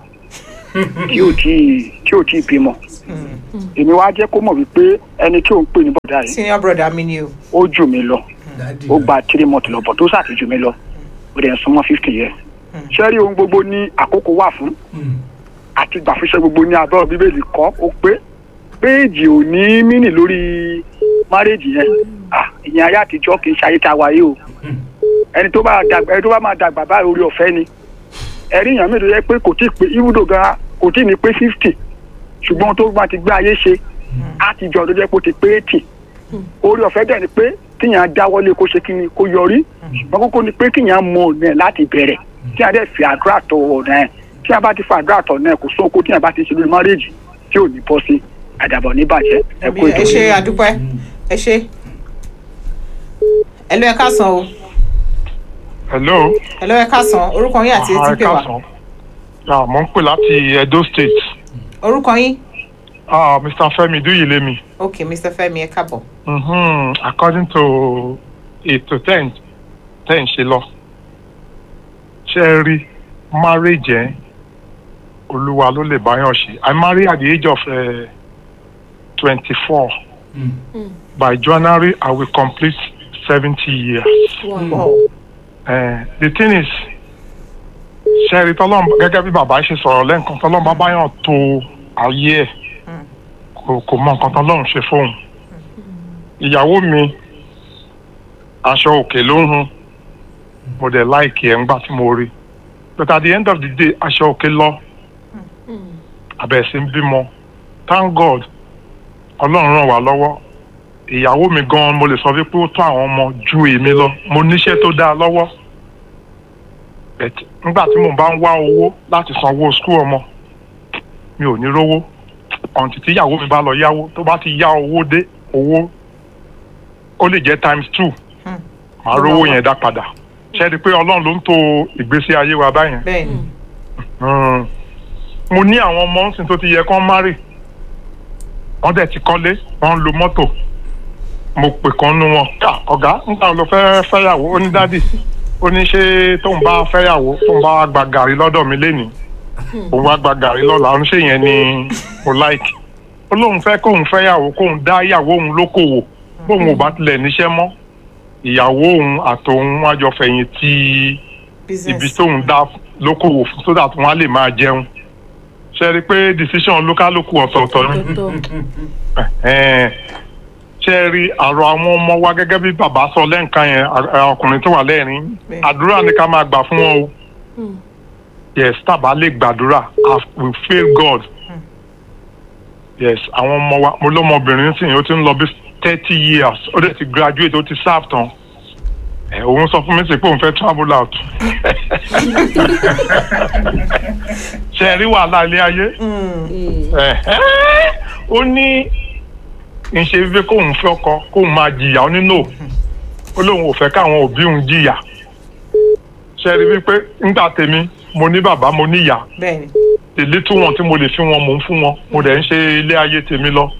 Speaker 4: tí ò tí tí ò tí ì bímọ èmi wá jẹ́ kó mọ̀ wípé ẹni tí ò ń pè ní bọ̀dá yìí
Speaker 1: Senior brother mi ni o.
Speaker 4: ó jù mí lọ
Speaker 2: Dádì
Speaker 4: ó gba three months lọ bọ̀ tó sàtì jù mí lọ ó dẹ̀ ń súnmọ́ fifty years ṣé rí ohun gbogbo ní àkókò wà fún
Speaker 2: Mm.
Speaker 4: àti gbàfíṣẹ́ gbogbo ní abẹ́ bíbélì kọ́ ó pé péèjì ò ní mínì lórí márèèjì yẹn Ah, ìyẹn ayé àtijọ́ kì í ṣe ayé tá a wáyé o ẹni tó bá dàgbà ẹni tó bá máa dàgbà báyìí orí ọ̀fẹ́ ni ẹ̀rí èèyàn mélòó yẹ pé kò tí ì pé ibùdó gan kò tí ì ní pé fifty ṣùgbọ́n tó bá ti gbé ayé ṣe á ti jọ tó jẹ́ pé ó ti pé eighty orí ọ̀fẹ́ dẹ̀ ni pé kíyàn dáwọ́lé kó ṣe kíni kó yọrí ṣùgbọ́n kókó ni pé kíyàn mọ ọ̀nà ẹ̀ láti bẹ̀rẹ̀ tí a dẹ̀ fi àdúrà tọ ọ̀nà ẹ̀ tí a bá ti fa àdúrà tọ̀ náà kò sóko tí a bá ti ṣe lórí márèèjì tí ò ní bọ́ sí àdàbọ̀ ní bàjẹ́ ẹ kú ètò
Speaker 1: Ẹ ṣe àdúpẹ́. Ẹ ṣe. Hello ẹ káàsán o.
Speaker 5: hello
Speaker 1: Hello ẹ káàsán. Orúkọ yín àti ẹ̀sìn pè wá.
Speaker 5: Ah, mo ń pè láti edo state
Speaker 1: Orúkọ yín.
Speaker 5: ah, mr femi duyilemi
Speaker 1: Ok, Mr. Femi ẹ káàbọ̀.
Speaker 5: mm-hmm. according to ètò ten ten ṣe lọ ṣe é rí marriage ẹ olúwa ló lè báyọ̀ ṣe i marry at the age of twenty-four
Speaker 2: Mm.
Speaker 5: by january i will complete seventy years.
Speaker 3: wow
Speaker 1: Wow.
Speaker 5: Eh, the thing is ṣẹ́ẹ̀rì tọ́lọ́m gẹ́gẹ́ bí bàbá ṣe sọ̀rọ̀ lẹ́ǹkan tọ́lọ́m bá báyàn tó ayé ẹ̀ kò kò mọ nǹkan tọ́lọ́run ṣe fóun ìyàwó mi aṣọ òkè ló ń hun mo dẹ̀ láìkì ẹ̀ ńgbà tí mo rí but at the end of the day aṣọ òkè lọ abẹ́ sí ń bímọ thank god ọlọ́run ràn wá lọ́wọ́ ìyàwó mi gan mo lè sọ wípé ó tó àwọn ọmọ ju èmi lọ mo níṣẹ́ tó dáa lọ́wọ́ but nígbà tí mo bá ń wá owó láti sanwó skul ọmọ mi ò ní rówó ọ̀ǹtì tí ìyàwó mi bá lọ yáwó tó bá ti yá owó dé owó ó lè jẹ́ times two màá rówó yẹn dá padà ṣe é di pé ọlọ́run ló ń to ìgbésí ayé wa báyẹn
Speaker 1: Bẹ́ẹ̀ni.
Speaker 5: Mm. mo ní àwọn ọmọ ńsìn tó ti yẹ kán márì wọ́n dẹ̀ ti kọ́lé wọ́n ń lo mọ́tò mo pè kan nu wọn ká ọ̀gá nígbà wo ló fẹ́ fẹ́yàwó ó ní dádì ó ní ṣé tóun bá fẹ́yàwó tóun bá gba gàrí lọ́dọ̀ mi lénìí òun wá gba gàrí lọ́la ó ní ṣé yẹn ni mo like ó lóun fẹ́ kóun fẹ́yàwó kóun dá ìyàwó òun lókòwò bóun ò bá tilẹ̀ níṣẹ́ mọ́ ìyàwó òun àtòun wájọ fẹ̀yìn tí ibi
Speaker 1: Business.
Speaker 5: tóun dá lókòwò fún so that wọn á lè máa jẹun ṣe rí i pé decision olúkálùkù ọ̀tọ̀ọ̀tọ̀ ni
Speaker 3: tọ́tọ́
Speaker 5: Ẹ̀hẹ́n. ṣe rí àrò àwọn ọmọ wa gẹ́gẹ́ bí bàbá sọ lẹ́ǹkan yẹn à- à- ọkùnrin tó wà lẹ́rìn
Speaker 1: Bẹ́ẹ̀.
Speaker 5: àdúrà ni ká máa gbà fún wọn o yes tàbá lè gbàdúrà I will fail God yes àwọn ọmọ wa mo lọ́mọbìnrin sìn ó ti ń lọ bí thirty years ó dẹ̀ ti graduate ó ti serve tán ẹ̀ òun sọ fún mi sí pé òun fẹ́ travel out ṣe rí wàhálà ilé ayé ẹ̀hẹ́. ó ní ń ṣe wípé kóun fẹ́ ọkọ kóun máa jìyà ó nínú ó lóun ò fẹ́ káwọn òbí òun jìyà ṣe rí wípé nígbà tèmi mo ní bàbá mo ní ìyá
Speaker 1: bẹ́ẹ̀ni
Speaker 5: èlé tí wọn tí mo lè fi wọn mò ń fún wọn mo dẹ̀ ń ṣe ilé ayé tèmi lọ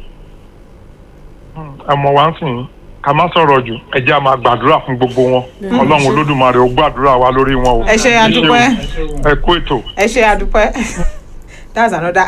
Speaker 5: ẹmọ wa ń sìn yín ká má sọ̀rọ̀ jù ẹ jẹ́ a máa gbàdúrà fún gbogbo wọn ọlọ́run olódùmarè ó gbàdúrà wa lórí wọn o
Speaker 1: ẹ ṣe àdúpẹ́
Speaker 5: ẹ kú ètò.
Speaker 1: ẹ ṣe àdúpẹ́ that's another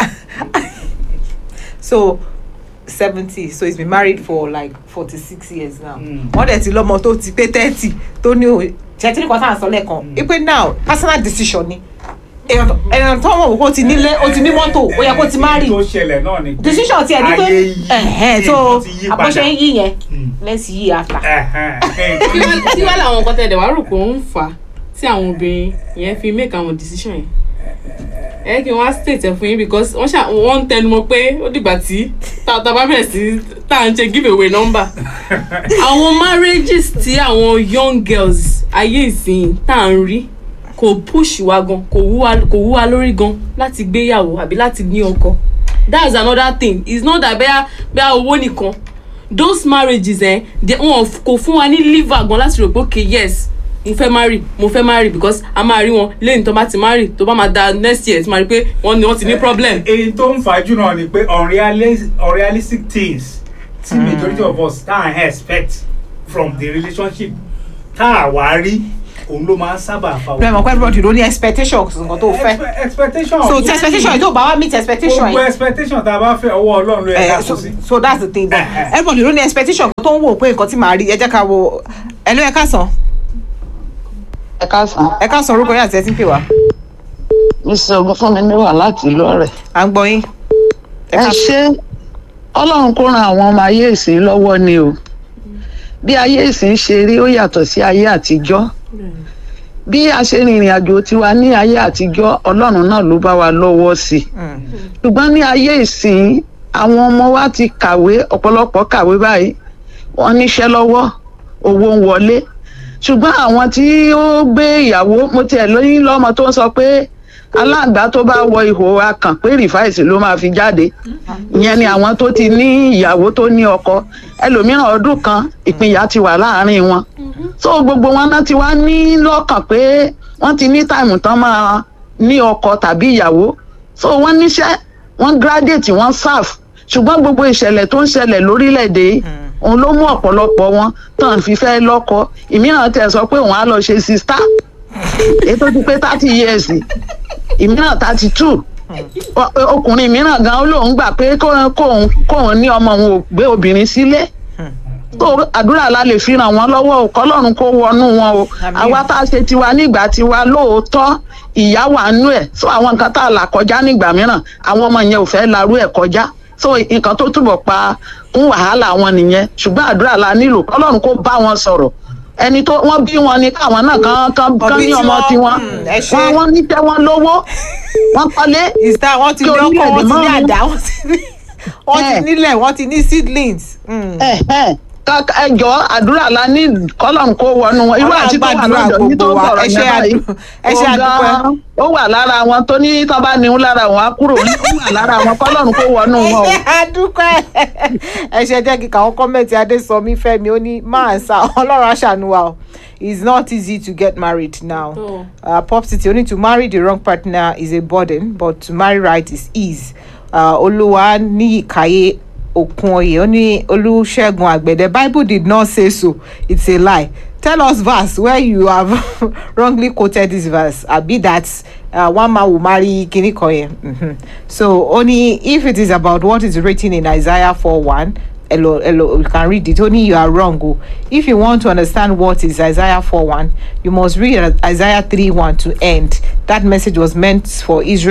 Speaker 1: so seventy so he's been married for like forty six years now
Speaker 2: Mm.
Speaker 1: wọ́n dẹ̀ ti lọ́mọ tó ti pé thirty tó ní o ṣètìlí kan sáà sọ lẹ́ẹ̀kan ipe now personal decision ni èèyàn tó- èèyàn tó wọ̀ kó ti nílé ó ti ní mọ́tò ó yẹ kó ti marry
Speaker 2: tó ṣẹlẹ̀ náà ni pé
Speaker 1: decision tiẹ̀ ní pé
Speaker 2: ayé yí
Speaker 1: ẹ̀hẹ́n so
Speaker 2: nǹkan ti yí padà.
Speaker 1: àbọ̀ṣe ń yí yẹn
Speaker 2: Mm.
Speaker 1: let's yí after.
Speaker 2: Ẹ̀hẹ́n.
Speaker 3: kí wá- kí wá làwọn nǹkan tẹ̀lé wá rò pé ó ń fà á tí àwọn obìnrin yẹn fi make àwọn decision yẹn ẹ kí n wá state ẹ fún yín because wọ́n ṣà wọ́n ń tẹnu mọ́ pé ó dìgbà tí tá tá bá bẹ̀rẹ̀ sí tá à ń ṣe give away number àwọn marriages tí àwọn young girls ayé ìsìn tá à ń rí kò push wa gan kò wú wa kò wú wa lórí gan láti gbéyàwó àbí láti ní ọkọ that's another thing it's not that bẹ́ẹ̀ bẹ́ẹ̀ owó nìkan those marriages eh, they, wọn kò fún wa ní liver gan láti rò pé okay yes mo fẹ́ marry mo fẹ́ marry because a máa rí wọn lẹ́yìn tó bá ti marry tó bá máa da next year tí máa rí pé wọ́n ní wọ́n ti ní problem.
Speaker 2: èyí tó ń fàájú náà ni pé unrealis- unrealistic things tí majority of us tá à ń expect from the relationship tá à wá rí òun ló máa ń sábà fa
Speaker 1: bẹ́ẹ̀ mọ̀ pé everybody ló ní expectations nǹkan tó fẹ́
Speaker 2: Expe- expectation
Speaker 1: so ti expectation yìí tó bá wá meet expectation
Speaker 2: gbogbo
Speaker 1: yìí.
Speaker 2: expectation tá a bá fẹ́ ọwọ́ ọlọ́run ló yẹ
Speaker 1: Eh,
Speaker 2: ká
Speaker 1: so,
Speaker 2: kó sí.
Speaker 1: so that's the thing but
Speaker 2: Eh, eh.
Speaker 1: everybody ló ní expectation kan tó ń wò pé nǹkan tí màá rí ẹ jẹ́ ká wo ẹ ló ẹ ká sàn
Speaker 6: ẹ káàsán
Speaker 1: ẹ ká sàn orúkọ yín àti ẹ ti ń pè wá
Speaker 6: mr ogunfunmi mi wà láti ìlú ọ̀rẹ́
Speaker 1: à ń gbọ́ yín.
Speaker 6: ẹ ṣe ọlọ́run kó ran àwọn ọmọ ayé ìsìn lọ́wọ́ ni o bí ayé ìsìn ṣe rí ó yàtọ̀ sí ayé àtijọ́ bí a ṣe rìnrìn àjò tiwa ní ayé àtijọ́ ọlọ́run náà ló bá wa lọ́wọ́ sí i
Speaker 1: Mm.
Speaker 6: ṣùgbọ́n ní ayé ìsìn àwọn ọmọ wa ti kàwé ọ̀pọ̀lọpọ̀ kàwé báyìí wọ́n níṣẹ́ lọ́wọ́ owó ń wọlé ṣùgbọ́n àwọn tí ó gbé ìyàwó mo tiẹ̀ lóyún lọ́mọ tó ń sọ pé aláǹgbá tó bá wọ ihò akàn pé rìfáìsì ló máa fi jáde ìyẹn ni àwọn tó ti ní ìyàwó tó ní ọkọ ẹlòmíràn ọdún kan ìpínyà ti wà láàárín wọn so gbogbo wọn náà ti wá ní lọ́kàn pé wọ́n ti ní táìmù tán máa ní ọkọ tàbí ìyàwó so wọ́n níṣẹ́ wọ́n graduate wọ́n serve ṣùgbọ́n gbogbo ìṣẹ̀lẹ̀ tó ń ṣẹlẹ̀ lórílẹ̀‐èdè yìí, òun ló mú ọ̀pọ̀lọpọ̀ wọn tán fi fẹ́ lọ́kọ ìmíràn tẹ̀ sọ pé òun á lọ ṣe sista èyí tó ti pé thirty years ìmíràn thirty two ọkùnrin mìíràn gan ó lóun gbà pé kóun kóun kóun ní ọmọ òun ò gbé obìnrin sílé tó àdúrà la lè fi ràn wọ́n lọ́wọ́ o kọ́lọ́run kó wọnú wọn o
Speaker 1: Àmín.
Speaker 6: àwa tá a ṣe tiwa nígbà tiwa lóòótọ́ ìyá wà nú ẹ̀ so àwọn nǹkan tá a là kọjá nígbà mìíràn àwọn ọmọ yẹn ò fẹ́ larú ẹ̀ kọjá so nǹkan tó túbọ̀ pa kún wàhálà wọn nìyẹn ṣùgbọ́n àdúrà la nílò kọ́lọ́run kó bá wọn sọ̀rọ̀ ẹni tó wọ́n bí wọn ni káwọn náà kán kán kán
Speaker 1: bí
Speaker 6: ní ọmọ
Speaker 1: tiwọn,
Speaker 6: tiwọn
Speaker 1: mm, ẹ ṣé.
Speaker 6: wọ́n wọ́n níṣẹ́ wọn lówó wọ́n kọ́lé
Speaker 1: is that wọ́n ti ní
Speaker 6: Kí
Speaker 1: ọkọ wọ́n ti ní
Speaker 6: orílẹ̀-èdè
Speaker 1: àdá wọ́n ti ní wọ́n ti
Speaker 6: Eh.
Speaker 1: nílẹ̀ wọ́n ti ní seedlings. Mm.
Speaker 6: ẹ̀hẹ́n. Ká- ká- ẹ jọ àdúrà la ní kọ́lọ́run kó wọnú wọn irú
Speaker 1: Ọlọ́run
Speaker 6: àti tó wà
Speaker 1: gbàdúrà
Speaker 6: lọ́dọ̀ ní tó
Speaker 1: gbogbo wa.
Speaker 6: sọ̀rọ̀
Speaker 1: Ẹ ṣé
Speaker 6: yẹn báyìí
Speaker 1: àdú- ẹ ṣé
Speaker 6: ó
Speaker 1: àdúpẹ́.
Speaker 6: gan-an, ó wà lára wọn tó ní tán bá níhun lára wọn á kúrò ní ó wà lára wọn kọ́lọ́run kó wọnú wọn o.
Speaker 1: ẹ ṣe àdúpẹ́ ẹ ṣe jẹ́ kíkà àwọn kọ́mẹ̀ntì adésọmí fẹ́mi ó ní máa sá ọlọ́run aṣàánú wa o it's not easy to get married now
Speaker 3: Oh.
Speaker 1: uh, pop city only to marry the wrong partner is a burden but to marry right is ease uh, olúwa níyìkáyé okunoye ó ní olùṣègùn àgbẹ̀dẹ bible did not say so it's a lie tell us verse where you have wrongly quoted this verse abi that uh, one man will marry kini kan yẹn Mhm. so only if it is about what is written in isaiah 4 1 hello hello you can read it only you are wrong o if you want to understand what is isaiah 4 1 you must read isaiah 3 1 to end that message was meant for israel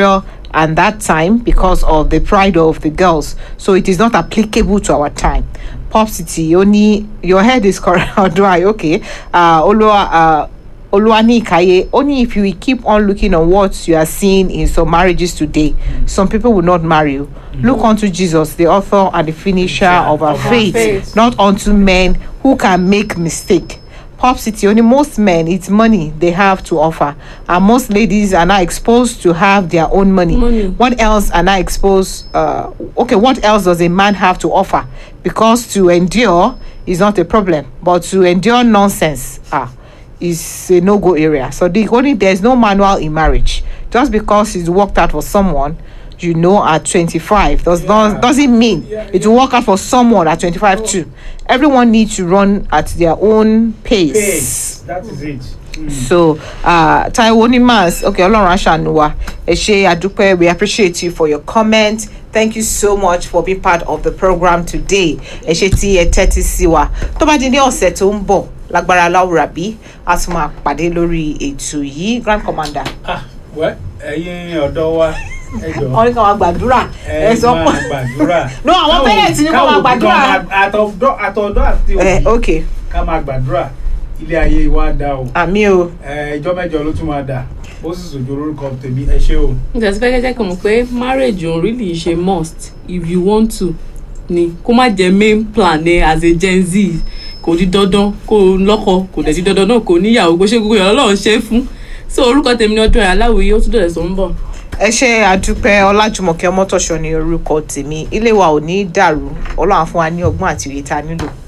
Speaker 1: and that time because of the pride of the girls so it is not applicable to our time pop city only your head is correct do i okay uh olua uh Oluwani Ikaye, only if you keep on looking on what you are seeing in some marriages today, some people will not marry you. Look unto Jesus, the author and the finisher of our
Speaker 3: Of our
Speaker 1: faith,
Speaker 3: faith.
Speaker 1: not unto men who can make mistake. Pop City, only most men, it's money they have to offer. And most ladies are not exposed to have their own money.
Speaker 3: Money.
Speaker 1: What else are not exposed? Uh, okay, what else does a man have to offer? Because to endure is not a problem, but to endure nonsense, ah, is a no-go area. So the only there's no manual in marriage. Just because it's worked out for someone, you know, at 25 does
Speaker 2: Yeah.
Speaker 1: not doesn't mean
Speaker 2: Yeah,
Speaker 1: it will work out for someone at 25 too. Everyone needs to run at their own pace.
Speaker 2: pace that is it. Mm.
Speaker 1: so uh, taiwo nimas okay ọlọ́run aṣàánú wa ẹ ṣe àdúpẹ́ we appreciate you for your comment thank you so much for being part of the program today ẹ ṣe tí ẹ tẹ́tí sí wa tó bá di ní ọ̀sẹ̀ tó ń bọ̀ lágbára aláwùrà bí a tún máa pàdé lórí ètò yìí grand commander.
Speaker 2: ah wẹ́ ẹ̀yin ọ̀dọ́ wa ẹ jọ
Speaker 1: wọ́n ní ká máa gbàdúrà
Speaker 2: ẹ
Speaker 1: ẹ sọ
Speaker 2: máa
Speaker 1: pé
Speaker 2: gbàdúrà.
Speaker 1: No, àwọn
Speaker 2: Káwọn-
Speaker 1: parents ní kó máa
Speaker 2: káwọn òbí
Speaker 1: gbàdúrà.
Speaker 2: gan máa- àtọ̀dọ́ àtọ̀dọ́ àti
Speaker 1: ẹ
Speaker 2: òbí
Speaker 1: ok
Speaker 2: ká máa gbàdúrà ilé ayé wa dá o
Speaker 1: àmì o
Speaker 2: ẹ, ìjọ mẹ́jọ ló tún máa dà ó sì sojú orúkọ tèmi ẹ ṣé o.
Speaker 3: nígbà tí fẹ́kẹ́ jẹ́ kí n mọ̀ pé marriage òun really ṣe must if you want to ni kó má jẹ́ main plan ẹ as a gen z kò di dandan kó o lọ́kọ kò dẹ̀ di dandan náà kò níyàwó kó ṣe gbogbo ìyàwó ọlọ́run ṣe é fún so orúkọ tèmi ni ọdún ẹ̀ aláwòye ó tún dọ̀rẹ̀ tó ń bọ̀.
Speaker 1: ẹ ṣe àdúpẹ́ ọlájùmọ̀kẹ́ ọmọtọ̀ṣọ́ ní orúkọ tèmi ilé wa ò ní í dàrú ọlọ́run á fún wa ní ọgbọ́n àti òye tá a nílò